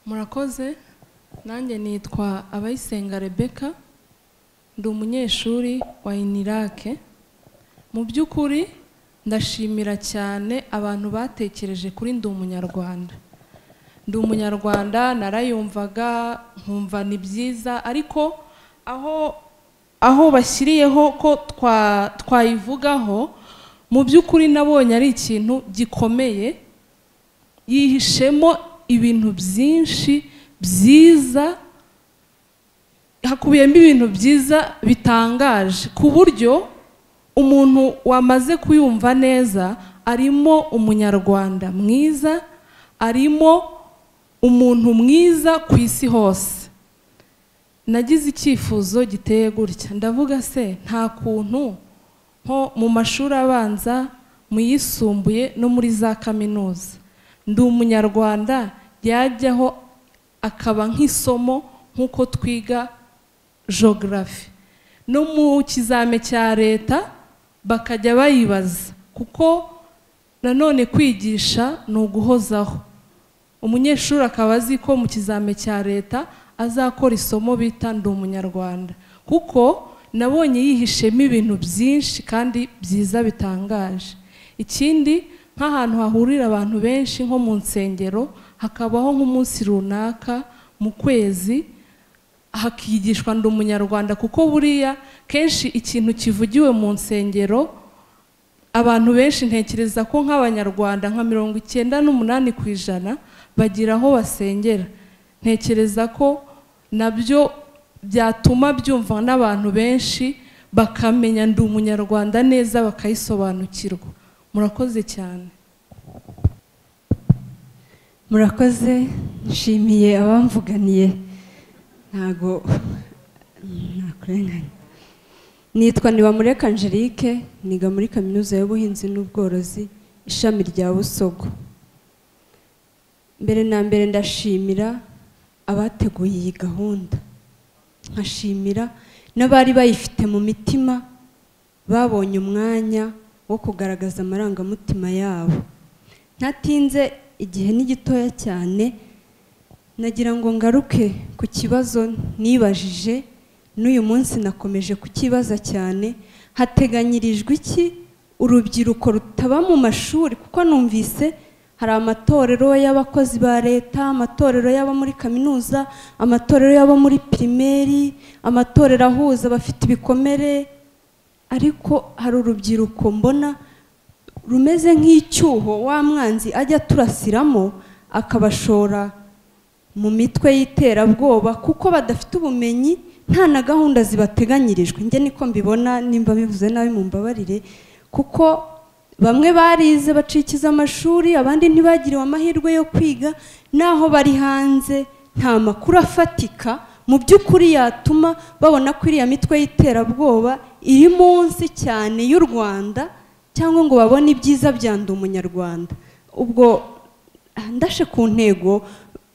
murakoze nanjye nitwa abayisenga rebeka ndi umunyeshuri wa inirake mu by'ukuri ndashimira cyane abantu batekereje kuri ndi umunyarwanda ndi umunyarwanda narayumvaga nkumva ni byiza ariko aho aho bashyiriyeho ko twa twayivugaho mu by'ukuri nabonye ari ikintu gikomeye yihishemo ibintu byinshi byiza hakubiyemo ibintu byiza bitangaje ku buryo umuntu wamaze kuyumva neza arimo umunyarwanda mwiza arimo umuntu mwiza ku isi hose nagize icyifuzo giteye gutya ndavuga se nta kuntu nko mu mashuri abanza mu yisumbuye no muri za kaminuza ndi umunyarwanda yajyaho akaba nk'isomo nk'uko twiga jogarafi no mu kizame cya leta bakajya bayibaza kuko nanone kwigisha ni uguhozaho umunyeshuri akaba azi ko mu kizame cya leta azakora isomo bita ndi umunyarwanda kuko nabonye yihishemo ibintu byinshi kandi byiza bitangaje ikindi nk'ahantu hahurira abantu benshi nko mu nsengero hakabaho nk'umunsi runaka mu kwezi hakigishwa ndi umunyarwanda kuko buriya kenshi ikintu kivugiwe mu nsengero abantu benshi ntekereza ko nk'abanyarwanda nka mirongo icyenda n'umunani ku ijana bagira aho basengera ntekereza ko nabyo byatuma byumva n'abantu benshi bakamenya ndi umunyarwanda neza bakayisobanukirwa murakoze cyane murakoze nshimiye abamvuganiye ntago nakurenganya nitwa Nibamureka Angelique niga muri kaminuza y'ubuhinzi n'ubworozi ishami rya busogo mbere na mbere ndashimira abateguye iyi gahunda nkashimira n'abari bayifite mu mitima babonye umwanya wo kugaragaza amarangamutima yabo ntatinze igihe ni gitoya cyane nagira ngo ngaruke ku kibazo nibajije n'uyu munsi nakomeje kukibaza cyane hateganyirijwe iki urubyiruko rutaba mu mashuri kuko numvise hari amatorero y'abakozi ba leta amatorero y'aba muri kaminuza amatorero y'aba muri pirimeri amatorero ahuza abafite ibikomere ariko hari urubyiruko mbona rumeze nk'icyuho wa mwanzi ajya turasiramo akabashora mu mitwe y'iterabwoba kuko badafite ubumenyi nta na gahunda zibateganyirijwe njye niko mbibona nimba bivuze nabi mu mbabarire kuko bamwe barize bacikiza amashuri abandi ntibagiriwe amahirwe yo kwiga naho bari hanze nta makuru afatika mu by'ukuri yatuma babona ko iriya mitwe y'iterabwoba iri munsi cyane y'u rwanda cyangwa ngo babone ibyiza byanda umunyarwanda ubwo ndashe ku ntego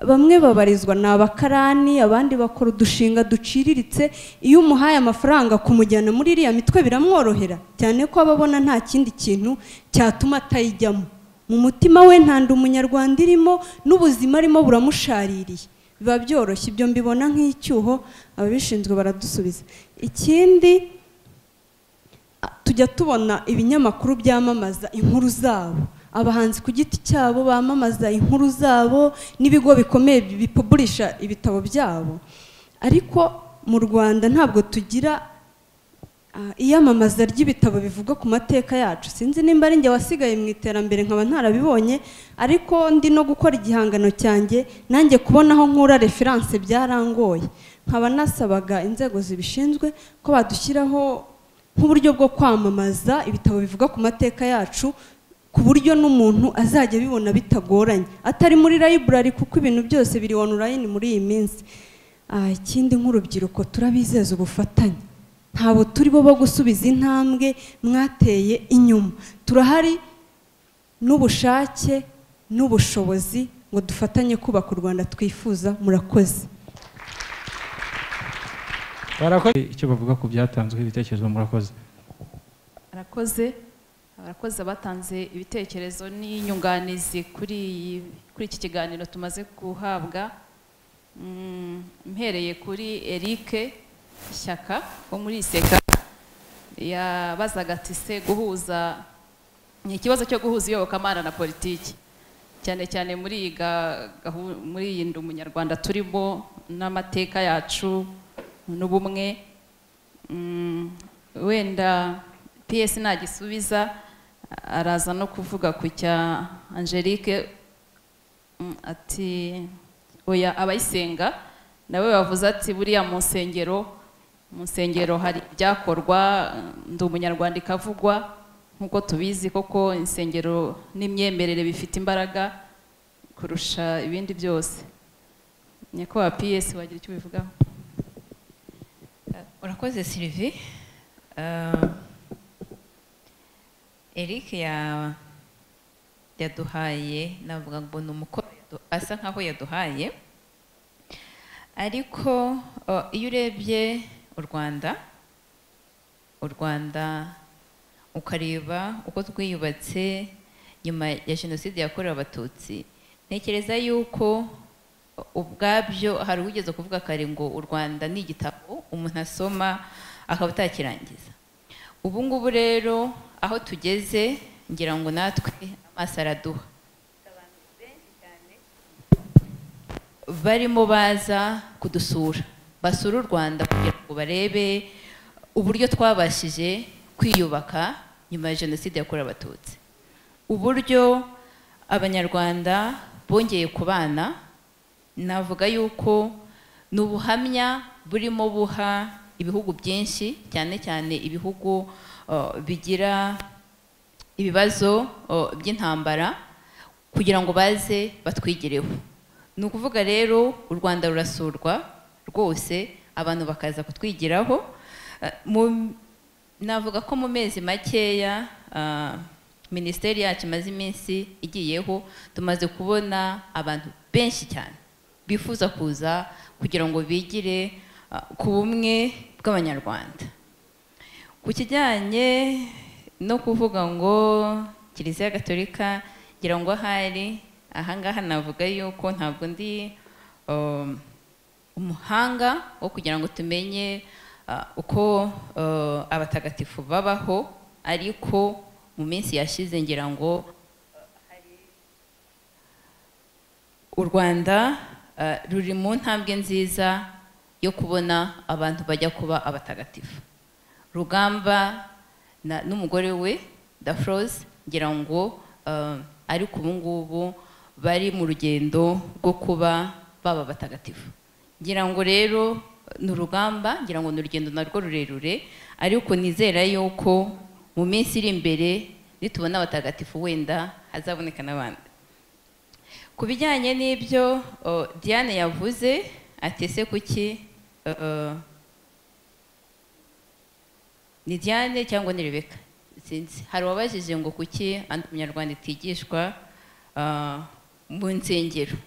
bamwe babarizwa ni abakarani abandi bakora udushinga duciriritse iyo umuhaye amafaranga kumujyana muri iriya mitwe biramworohera cyane ko aba abona nta kindi kintu cyatuma atayijyamo mu mutima we nta ndi umunyarwanda irimo n'ubuzima arimo buramushaririye biba byoroshye ibyo mbibona nk'icyuho ababishinzwe baradusubiza ikindi tujya tubona ibinyamakuru byamamaza inkuru zabo abahanzi ku giti cyabo bamamaza inkuru zabo n'ibigo bikomeye bipuburisha ibitabo byabo ariko mu rwanda ntabwo tugira iyamamaza ry'ibitabo bivuga ku mateka yacu sinzi nimba ari njye wasigaye mu iterambere nkaba ntarabibonye ariko ndi no gukora igihangano cyanjye nanjye kubona aho nkura referanse byarangoye nkaba nasabaga inzego zibishinzwe ko badushyiraho nk'uburyo bwo kwamamaza ibitabo bivuga ku mateka yacu ku buryo n'umuntu azajya abibona bitagoranye atari muri layiburari kuko ibintu byose biri onurayini muri iyi minsi ikindi nk'urubyiruko turabizeza ubufatanye ntabwo turi bo bo gusubiza intambwe mwateye inyuma turahari n'ubushake n'ubushobozi ngo dufatanye kubaka u rwanda twifuza murakoze barakoze icyo bavuga ku byatanzweho ibitekerezo murakoze arakoze abakozi batanze ibitekerezo n'inyunganizi kuri iyi kuri iki kiganiro tumaze guhabwa mpereye kuri Eric Shyaka wo muri iseka yabazaga ati se guhuza ni ikibazo cyo guhuza iyobokamana na politiki cyane cyane muri iyi ga- gahu- muri iyi ndi umunyarwanda turimo n'amateka yacu n'ubumwe Mm, wenda ps nagisubiza araza no kuvuga ku cya angelique Mm, ati oya abayisenga nawe bavuze ati buriya mu nsengero mu nsengero hari ibyakorwa ndi umunyarwanda ikavugwa nk'uko tubizi koko insengero n'imyemerere bifite imbaraga kurusha ibindi byose nyakubahwa ps wagira icyo ubivugaho urakoze sirivi eric ya- yaduhaye navuga ngo ni umukoro yadu- asa nkaho yaduhaye ariko eh, iyo urebye u rwanda u rwanda ukareba uko twiyubatse nyuma ya jenoside yakorewe abatutsi ntekereza yuko ubwabyo hari ugeze kuvuga kare ngo u rwanda ni igitabo umuntu asoma akaba atakirangiza ubu ngubu rero aho tugeze ngira ngo natwe amaso araduha barimo baza kudusura basura u rwanda kugira ngo barebe uburyo twabashije kwiyubaka nyuma ya jenoside yakorewe abatutsi uburyo abanyarwanda bongeye kubana navuga yuko ni ubuhamya burimo buha ibihugu byinshi cyane cyane ibihugu uh, bigira ibibazo uh, by'intambara kugira ngo baze batwigireho ni ukuvuga rero u rwanda rurasurwa rwose abantu bakaza kutwigiraho Uh, mu- navuga ko mu mezi makeya uh, minisiteri yacu imaze iminsi igiyeho tumaze kubona abantu benshi cyane bifuza kuza kugira ngo bigire uh, ku bumwe bw'abanyarwanda ku kijyanye no kuvuga ngo kiliziya gatolika ngira ngo ahari ahangaha navuga yuko ntabwo ndi um, umuhanga wo kugira ngo tumenye uh, uko uh, abatagatifu babaho ariko mu minsi yashize ngira ngo u rwanda eh, ruri mu ntambwe nziza yo kubona abantu bajya kuba abatagatifu rugamba na- n'umugore we dafrose ngira ngo eh, ariko ubu ngubu bari mu rugendo rwo kuba baba abatagatifu ngira ngo rero ni urugamba ngira ngo ni urugendo narwo rurerure ariko nizera yuko mu minsi iri imbere nitubona abatagatifu wenda hazaboneka n'abandi ku bijyanye n'ibyo o, diane yavuze ati ese kuki uh, ni diane cyangwa ni rebeka sinzi hari uwabajije ngo kuki andi munyarwanda itigishwa uh, mu nsengero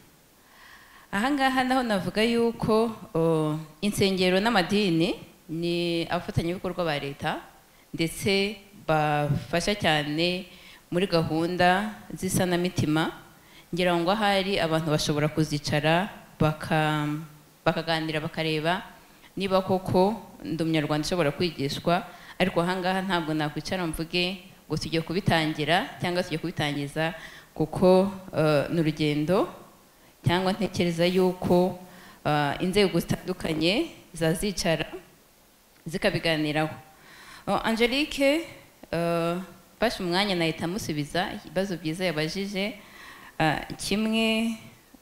ahangaha naho navuga yuko uh, insengero n'amadini ni abafatanyabikorwa ba leta ndetse bafasha cyane muri gahunda z'isanamitima ngira ngo ahari abantu bashobora kuzicara baka- bakaganira bakareba niba koko ndi umunyarwanda ushobora kwigishwa ariko ahangaha ntabwo nakwicara mvuge ngo tugiye kubitangira cyangwa tugiye kubitangiza kuko eh, ni urugendo cyangwa ntekereza yuko eh, inzego zitandukanye zazicara zikabiganiraho Oh, angelique eh, mfashe umwanya nahita musubiza ibibazo byiza yabajije Ah, kimwe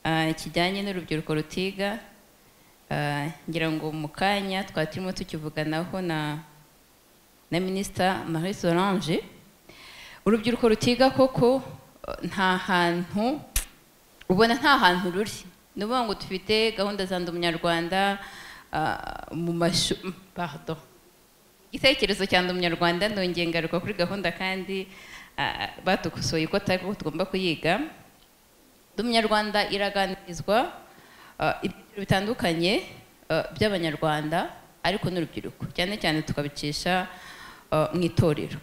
ah, kijyanye n'urubyiruko rutiga ah, ngira ngo mu kanya twari turimo tukivuganaho na na minisita marie solange urubyiruko rutiga koko eh, nta hantu ubona nta hantu ruri ni ukuvuga ngo dufite gahunda za ndi umunyarwanda ah, mu mashuri pardon igitekerezo cya ndi umunyarwanda ndongeye ngaruka kuri gahunda kandi ah, batukosoye ko atari ko tugomba kuyiga ndi umunyarwanda iraganirizwa ah, ibyiciro bitandukanye ah, by'abanyarwanda ariko n'urubyiruko cyane cyane tukabicisha ah, mu itorero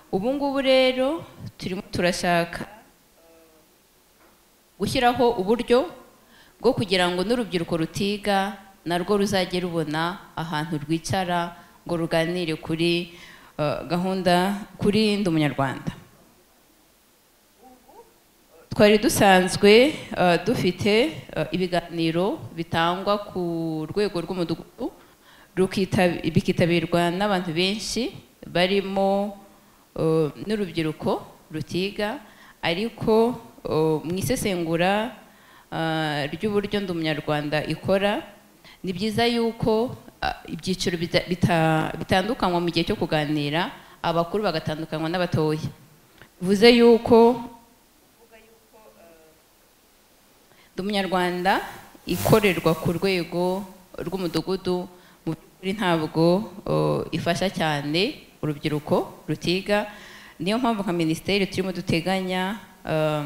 ubu ngubu rero turimo turashaka gushyiraho uburyo bwo kugira ngo n'urubyiruko rutiga narwo ruzajye rubona ahantu rwicara ngo ruganire kuri eh, gahunda kuri ndi umunyarwanda twari dusanzwe eh, dufite eh, ibiganiro bitangwa ku rwego rw'umudugudu rukita- bikitabirwa n'abantu benshi barimo eh, n'urubyiruko rutiga ariko eh, mu isesengura eh, ry'uburyo ndi umunyarwanda ikora ni byiza yuko ah, ibyiciro bita- bita- bitandukanywa mu gihe cyo kuganira abakuru bagatandukanywa n'abatoya bivuze yuko ndi umunyarwanda ikorerwa ku rwego rw'umudugudu mu by'ukuri ntabwo uh, ifasha cyane urubyiruko rutiga niyo mpamvu nka minisiteri turimo duteganya um,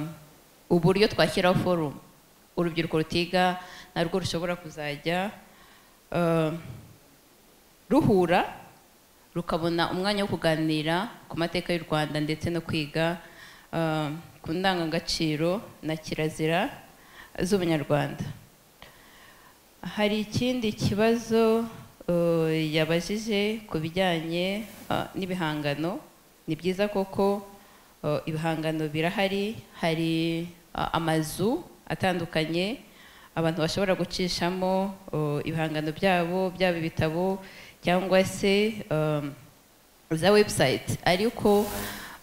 uburyo twashyiraho forumu urubyiruko rutiga narwo rushobora kuzajya um, ruhura rukabona umwanya wo kuganira ku mateka y'u rwanda ndetse no kwiga um, ku ndangagaciro na kirazira z'ubunyarwanda hari ikindi kibazo eh, yabajije ku bijyanye eh, n'ibihangano ni byiza koko eh, ibihangano birahari hari eh, amazu atandukanye abantu bashobora gucishamo eh, ibihangano byabo byaba ibitabo cyangwa se eh, za website ariko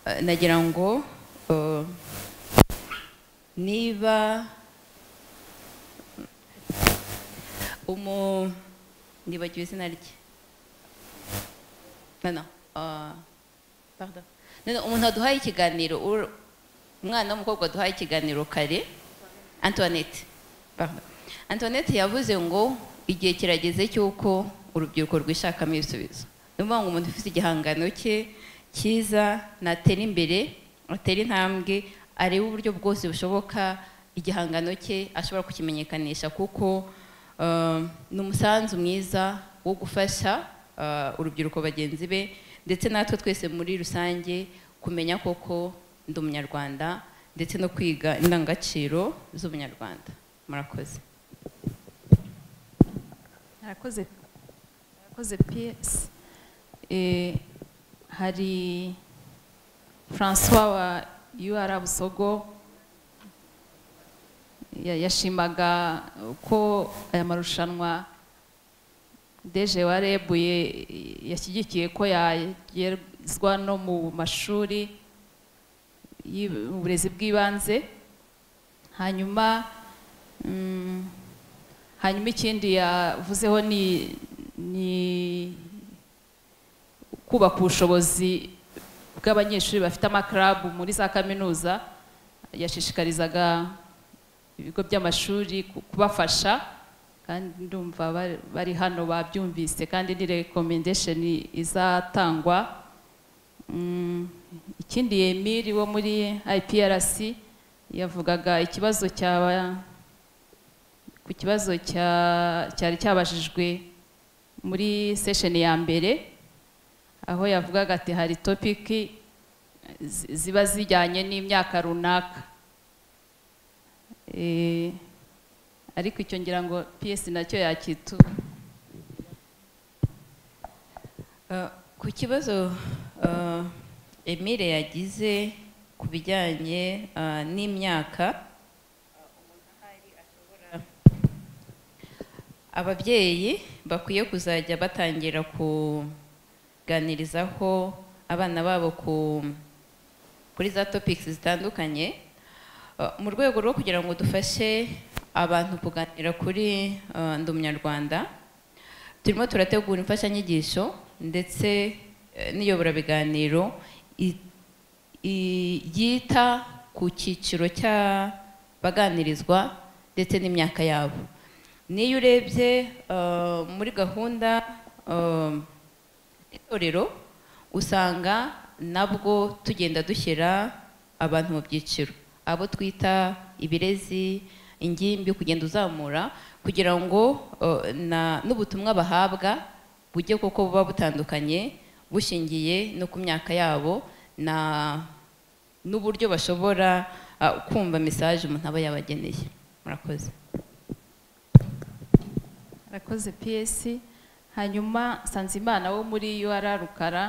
eh, nagira ngo eh, niba umu nibagiwe izina rye no no ah, pardon no no umuntu waduhaye ikiganiro ur- umwana w'umukobwa waduhaye ikiganiro kare antoinette pardon antoinette yavuze ngo igihe kirageze cy'uko urubyiruko rwishakamo ibisubizo ni ukuvuga ngo umuntu ufite igihangano cye cyiza natera imbere atera intambwe arebe uburyo bwose bushoboka igihangano cye ashobora kukimenyekanisha kuko Uh, ni umusanzu mwiza wo gufasha uh, urubyiruko bagenzi be ndetse natwe twese muri rusange kumenya koko ndi umunyarwanda ndetse no kwiga indangagaciro z'ubunyarwanda murakoze Arakoze arakoze PS Eh, hari François wa UR Busogo ya- yashimaga ko aya marushanwa deje warebuye yashyigikiye ko yagezwa no mu mashuri y'ib- uburezi bw'ibanze hanyuma mm, hanyuma ikindi yavuzeho ni ni kubaka ubushobozi bw'abanyeshuri bafite amakarabu muri za kaminuza yashishikarizaga ibigo by'amashuri ku- kubafasha kandi ndumva bari- bari hano babyumvise kandi ni recommendation izatangwa Mm, ikindi Emiri wo muri IPRC yavugaga ikibazo cyaba ku kibazo cya- cyari cyabajijwe muri session ya mbere aho yavugaga ati hari topiki zi- ziba zijyanye n'imyaka runaka Eh, ariko icyo ngira ngo PS nacyo yakitu Uh, ku kibazo uh, Emile yagize ku bijyanye uh, n'imyaka ababyeyi bakwiye kuzajya batangira kuganirizaho abana babo ku kuri za topics zitandukanye Uh, mu rwego rwo kugira ngo dufashe abantu kuganira kuri uh, ndi umunyarwanda turimo turategura imfashanyigisho ndetse eh, n'iyoborabiganiro i- i- yita ku cyiciro cy'abaganirizwa ndetse n'imyaka yabo niyo urebye uh, muri gahunda um, itorero usanga nabwo tugenda dushyira abantu mu byiciro abo twita ibirezi ingimbi kugenda uzamura kugira ngo uh, na- n'ubutumwa bahabwa bujye koko buba butandukanye bushingiye no ku myaka yabo na n'uburyo bashobora uh, kumva mesaje umuntu aba yabageneye murakoze arakoze PS hanyuma Sanzimana wo muri UR Rukara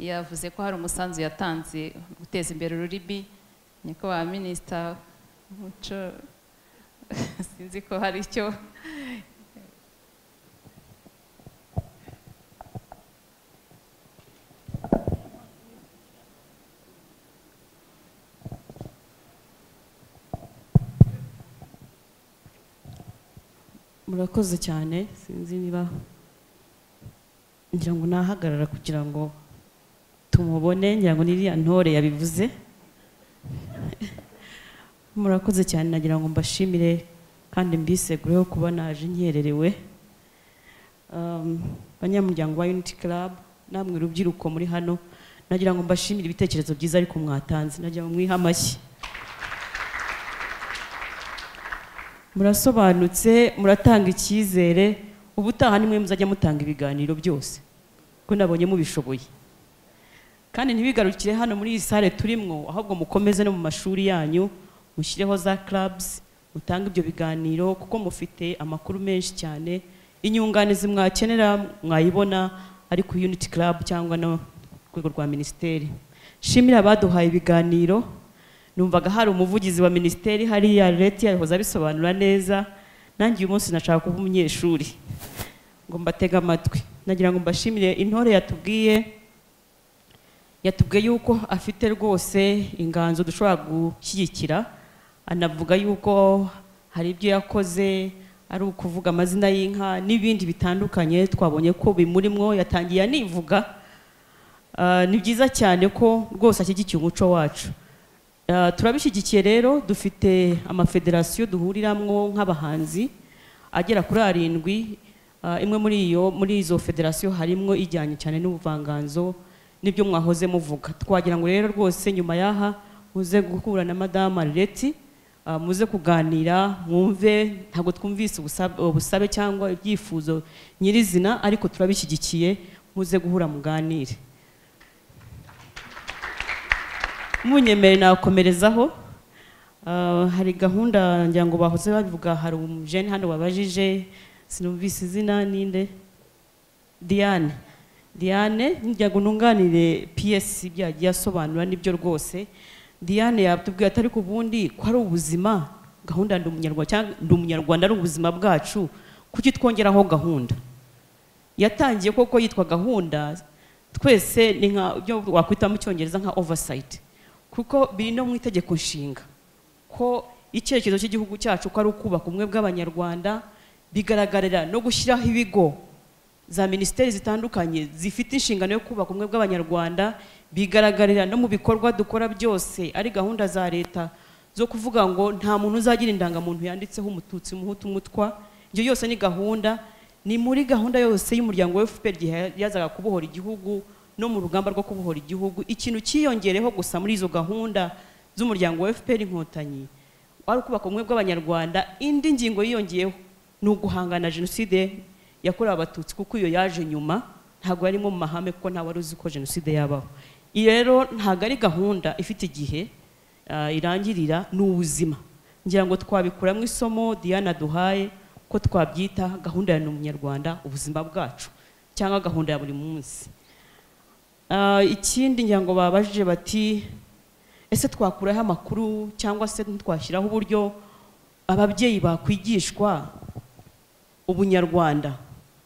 yavuze ko hari umusanzu yatanze guteza imbere ururimi nyakubahwa minisita w'umuco sinzi ko hari icyo murakoze cyane sinzi niba ngira ngo nahagarara kugira ngo tumubone ngira ngo n'iriya ntore yabivuze murakoze cyane nagira ngo mbashimire kandi mbisegureho kuba naje nkererewe Um, banyamuryango wa unity club namwe urubyiruko muri hano nagira ngo mbashimire ibitekerezo byiza ariko mwatanze nagira ngo mwihe amashyi murasobanutse muratanga icyizere ubutaha nimwe muzajya mutanga ibiganiro byose kuko nabonye mubishoboye kandi ntibigarukire hano muri iyi sale turimwo ahubwo mukomeze no mu mashuri yanyu mushyireho za clubs mutange ibyo biganiro kuko mufite amakuru menshi cyane inyunganizi mwakenera mwayibona ari ku unity club cyangwa no ku rwego rwa minisiteri shimira abaduhaye ibiganiro numvaga hari umuvugizi wa minisiteri hariya leta yahoze abisobanura neza nanjye uyu munsi nashaka kuba umunyeshuri ngo mbatege amatwi nagira ngo mbashimire intore yatubwiye yatubwiye yuko afite rwose inganzo dushobora gushyigikira anavuga yuko hari ibyo yakoze ari ukuvuga amazina y'inka n'ibindi bitandukanye twabonye ko bimurimwo yatangiye anivuga Ah, ni byiza cyane ko rwose ashyigikiye umuco wacu Uh, turabishyigikiye rero dufite amafederasiyo duhuriramo nk'abahanzi agera kuri arindwi Uh, imwe muri iyo muri izo federasiyo harimo ijyanye cyane n'ubuvanganzo n'ibyo mwahoze muvuga twagira ngo rero rwose nyuma y'aha muze guhura na madamu arireti uh, muze kuganira mwumve ntabwo twumvise ubusabe, ubusabe cyangwa ibyifuzo nyirizina ariko turabishyigikiye muze guhura muganire munyemere nakomerezaho Ah, hari gahunda ngira ngo bahoze babivuga hari umujeni hano wabajije sinumvise izina ninde diane diane ngira ngo nunganire piyesi ibyo yagiye asobanura n'ibyo rwose diane yatubwiye atari ku bundi ko ari ubuzima gahunda ndi umunyarwanda cyangwa ndi umunyarwanda ari ubuzima bwacu kuki twongeraho gahunda yatangiye koko yitwa gahunda twese ni nka ibyo wakwita mu cyongereza nka oversight kuko biri no mu itegeko nshinga ko icyerekezo cy'igihugu cyacu ko ari ukubaka ubumwe bw'abanyarwanda bigaragarira no gushyiraho ibigo za minisiteri zitandukanye zifite inshingano yo kubaka ubumwe bw'abanyarwanda bigaragarira no mu bikorwa dukora byose ari gahunda za leta zo kuvuga ngo nta muntu uzagira indangamuntu yanditseho umututsi umuhutu umutwa ibyo yose ni gahunda ni muri gahunda yose y'umuryango wa fpr igihe yazaga kubohora igihugu no mu rugamba rwo kubohora igihugu ikintu cyiyongereho gusa muri izo gahunda z'umuryango wa fpr inkotanyi wari ukubaka ubumwe bw'abanyarwanda indi ngingo yiyongeyeho ni uguhangana jenoside yakorewe abatutsi kuko iyo yaje nyuma ntabwo yarimo mu mahame kuko ntawe wari uzi ko jenoside yabaho iyi rero ntabwo ari gahunda ifite igihe ah, irangirira ni ubuzima ngira ngo twabikuramo isomo diana duhaye ko twabyita gahunda ya ni umunyarwanda ubuzima bwacu cyangwa gahunda ya buri munsi Ah, ikindi ngira ngo babajije bati ese twakuraho amakuru cyangwa se ntitwashyiraho uburyo ababyeyi bakwigishwa ubunyarwanda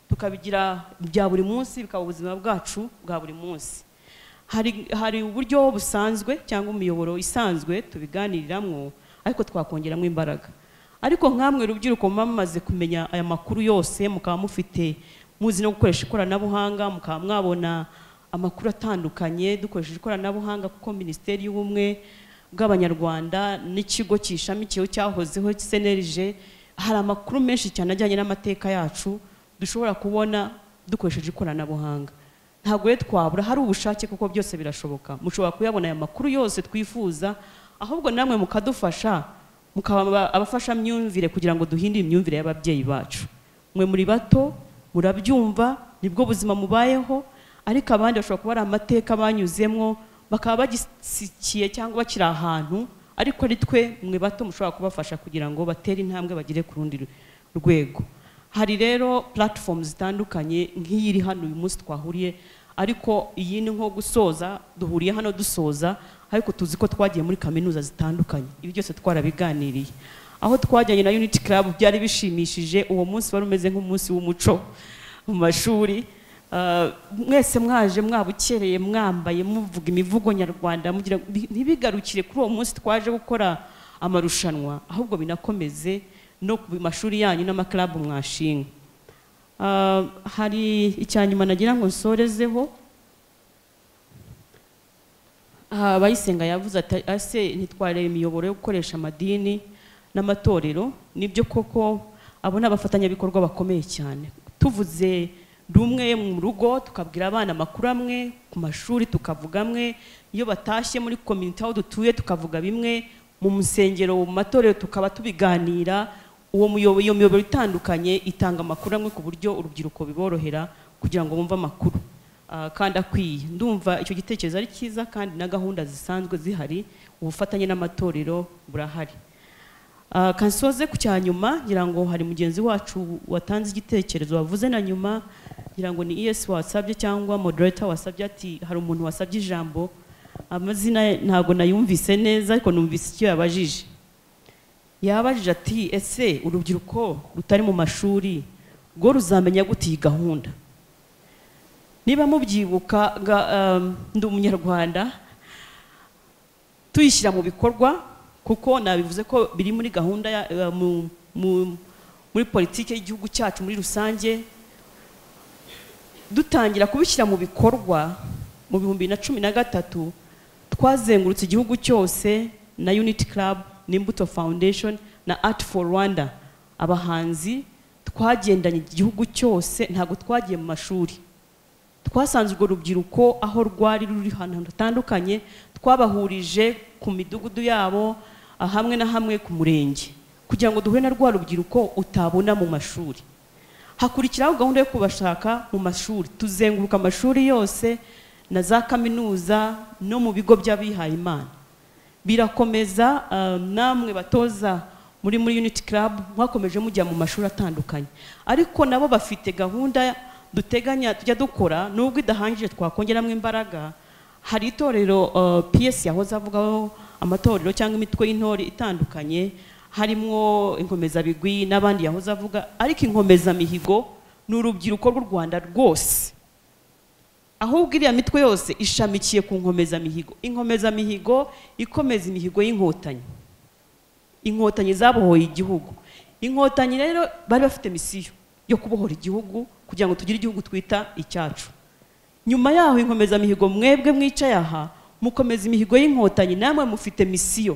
tukabigira bya buri munsi bikaba ubuzima bwacu bwa buri munsi hari, hari uburyo busanzwe cyangwa imiyoboro isanzwe tubiganiriramo ariko twakongeramo imbaraga ariko nkamwe urubyiruko muba mumaze kumenya aya makuru yose mukaba mufite muzi no gukoresha ikoranabuhanga mukaba mwabona amakuru atandukanye dukoresheje ikoranabuhanga kuko minisiteri y'ubumwe bw'abanyarwanda n'ikigo cyishamikiyeho cyahozeho senerije hari amakuru menshi cyane ajyanye n'amateka yacu dushobora kubona dukoresheje ikoranabuhanga ntabwo rero twabura hari ubushake kuko byose birashoboka mushobora kuyabona aya makuru yose twifuza ahubwo namwe mukadufasha mukaba abafashamyumvire kugira ngo duhindure imyumvire y'ababyeyi bacu mwe muri bato murabyumva nibwo buzima mubayeho ariko abandi bashobora kuba ari amateka banyuzemo bakaba bagisikiye cyangwa bakiri ahantu ariko ari twe mwe bato mushobora kubafasha kugira ngo batere intambwe bagere ku rundi ru- rwego hari rero platform zitandukanye nk'iyi iri hano uyu munsi twahuriye ariko iyi ni nko gusoza duhuriye hano dusoza ariko tuzi ko twagiye muri kaminuza zitandukanye ibi byose twarabiganiriye aho twajyanye na unity club byari bishimishije uwo munsi wari umeze nk'umunsi w'umuco mu mashuri Ah, mwese mwaje mwabukereye mwambaye muvuga imivugo nyarwanda mugira bi- ntibigarukire kuri uwo munsi twaje gukora amarushanwa ahubwo binakomeze no ku mashuri yanyu n'amakarabu mwashinga Ah, hari icya nyuma nagira ngo nsorezeho aha abayisenga yavuze ati ase ntitwareba imiyoboro yo gukoresha amadini n'amatorero nibyo koko abo ni abafatanyabikorwa bakomeye cyane tuvuze rumwe mu rugo tukabwira abana amakuru amwe ku mashuri tukavuga amwe iyo batashye muri komite aho dutuye tukavuga bimwe mu musengero mu matorero tukaba tubiganira uwo muyobo- iyo miyoboro itandukanye itanga amakuru amwe ku buryo urubyiruko biborohera kugira ngo bumve amakuru Ah, kandi akwiye ndumva icyo gitekerezo ari cyiza kandi na gahunda zisanzwe zihari ubufatanye n'amatorero burahari Ah, kansoze ku cya nyuma ngira ngo hari mugenzi wacu watanze igitekerezo wavuze na nyuma ngira ngo ni es wasabye cyangwa moderator wasabye ati hari umuntu wasabye ijambo amazina ye ntago nayumvise neza ariko numvise icyo yabajije yabajije ati ese urubyiruko rutari mu mashuri rwo ruzamenya gute iyi gahunda niba mubyibuka ga- um, ndi umunyarwanda tuyishyira mu bikorwa kuko nabivuze ko biri muri gahunda ya, eh, mu, mu, muri politiki y'igihugu cyacu muri rusange dutangira kubishyira mu bikorwa mu bihumbi bibiri na cumi na gatatu twazengurutse igihugu cyose na unity club n'imbuto foundation na art for rwanda abahanzi twagendanye igihugu cyose ntabwo twagiye mu mashuri twasanze urwo rubyiruko aho rwari ruri ahantu hatandukanye twabahurije ku midugudu yabo ah, hamwe na hamwe ku murenge kugira ngo duhure na rwa rubyiruko utabona mu mashuri hakurikiraho gahunda yo kubashaka mu mashuri tuzenguruka amashuri yose na za kaminuza no mu bigo by'abihaye imana birakomeza ah, namwe batoza muri muri unity club mwakomeje mujya mu mashuri atandukanye ariko nabo bafite gahunda duteganya tujya dukora nubwo idahangije twakongeramo imbaraga hari itorero ah, ps yahoze avugaho amatorero cyangwa imitwe y'intore itandukanye harimo inkomezabigwi n'abandi yahoze avuga ariko inkomezamihigo ni urubyiruko rw'u rwanda rwose ahubwo iriya mitwe yose ishamikiye ku nkomezamihigo inkomezamihigo ikomeza imihigo y'inkotanyi inkotanyi zabohoye igihugu inkotanyi rero bari bafite misiyo yo kubohora igihugu kugira ngo tugire igihugu twita icyacu nyuma yaho inkomezamihigo mwebwe mwicaye aha mukomeza imihigo y'inkotanyi namwe mufite misiyo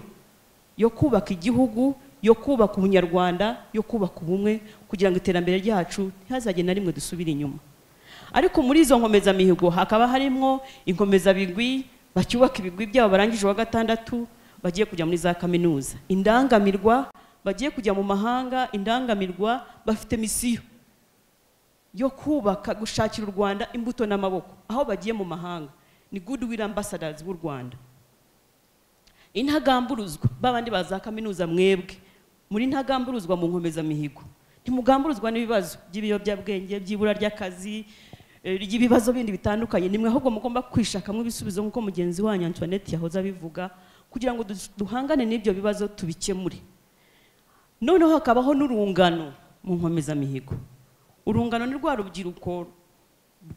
yo kubaka igihugu yo kubaka ubunyarwanda yo kubaka ubumwe kugira ngo iterambere ryacu ntihazagire na rimwe dusubire inyuma ariko muri izo nkomezamihigo hakaba harimo inkomezabigwi bacyubaka ibigwi byabo barangije uwa gatandatu bagiye kujya muri za kaminuza indangamirwa bagiye kujya mu mahanga indangamirwa bafite misiyo yo kubaka gushakira u rwanda imbuto n'amaboko aho bagiye mu mahanga ni goodwill ambassadors b'u rwanda intagamburuzwa babandi ba za kaminuza mwebwe muri ntagamburuzwa mu nkomezamihigo ntimugamburuzwa n'ibibazo by'ibiyobyabwenge by'ibura ry'akazi eh, ry'ibibazo bindi bitandukanye nimwe ahubwo mugomba kwishakamo ibisubizo nk'uko mugenzi wanyu antoinette yahoze abivuga kugira ngo du- duhangane n'ibyo bibazo tubikemure noneho hakabaho n'urungano mu nkomezamihigo urungano ni rwa rubyiruko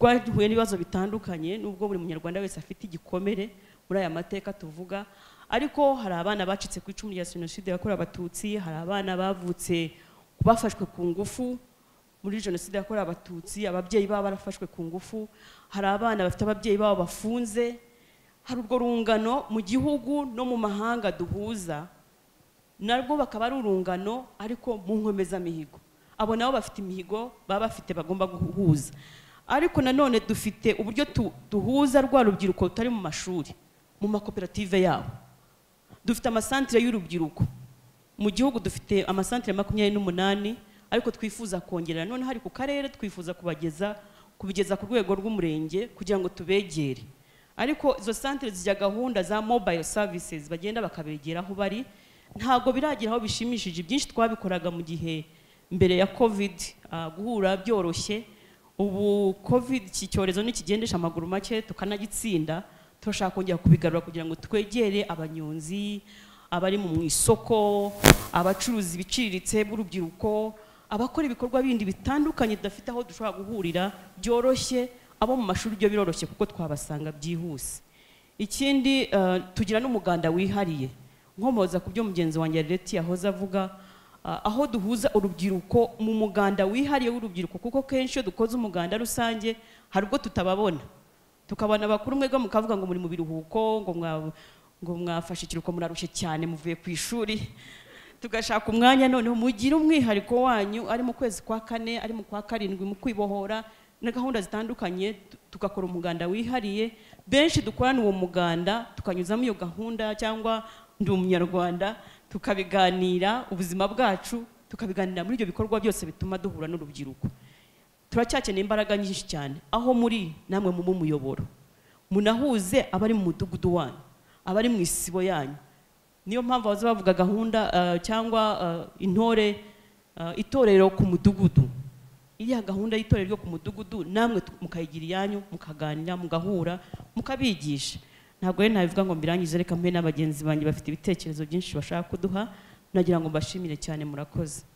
rwahuye n'ibibazo bitandukanye nubwo buri munyarwanda wese afite igikomere muri aya mateka tuvuga ariko hari abana bacitse ku icumu rya jenoside yakorewe abatutsi hari abana bavutse bafashwe ku ngufu muri jenoside yakorewe abatutsi ababyeyi babo barafashwe ku ngufu hari abana bafite ababyeyi babo bafunze hari urwo rungano mu gihugu no mu mahanga duhuza narwo bakaba ari urungano ariko mu nkomezamihigo abo nabo bafite imihigo baba bafite bagomba guhuza ariko nanone dufite uburyo tu- duhuza rwa rubyiruko rutari mu mashuri mu makoperative yabo dufite amasantire y'urubyiruko mu gihugu dufite amasantire makumyabiri n'umunani ariko twifuza kongera nanone hari ku karere twifuza kubageza kubigeza ku rwego rw'umurenge kugira ngo tubegere ariko izo santire zijya gahunda za mobile services bagenda bakabegera aho bari ntabwo biragira aho bishimishije byinshi twabikoraga mu gihe mbere ya covid ah, guhura byoroshye ubu covid iki cyorezo nikigendesha amaguru make tukanagitsinda turashaka kongera kubigarura kugira ngo twegere abanyonzi abari mu isoko abacuruzi biciriritse b'urubyiruko abakora ibikorwa bindi bitandukanye tudafite aho dushobora guhurira byoroshye abo mu mashuri byo biroroshye kuko twabasanga byihuse ikindi eh, tugira n'umuganda wihariye nkomoza ku byo mugenzi wanjye yareti yahoze avuga ah, aho duhuza urubyiruko mu muganda wihariye w'urubyiruko kuko kenshi iyo dukoze umuganda rusange hari ubwo tutababona tukabona bakuru mwebwe mukavuga ngo muri mu biruhuko ngo mwa- ngo mwafashe ikiruhuko murarushye cyane muvuye ku ishuri tugashaka umwanya noneho mugire umwihariko wanyu ari mu kwezi kwa kane ari mu kwa karindwi mu kwibohora na gahunda zitandukanye tu- tugakora umuganda wihariye benshi dukorana uwo muganda tukanyuzamo iyo gahunda cyangwa ndi umunyarwanda tukabiganira ubuzima bwacu tukabiganira muri ibyo bikorwa byose bituma duhura n'urubyiruko turacyakeneye imbaraga nyinshi cyane aho muri namwe mu muyoboro munahuze abari mu mudugudu wanyu abari mu isibo yanyu niyo mpamvu baza bavuga gahunda eh, cyangwa eh, intore eh, itorero ku mudugudu iriya gahunda y'itorero ryo ku mudugudu namwe tu- mukayigira iyanyu mukaganira mugahura mukabigisha ntabwo rero nabivuga ngo mbirangize reka mbe n'abagenzi banjye bafite ibitekerezo byinshi bashaka kuduha nagira ngo mbashimire cyane murakoze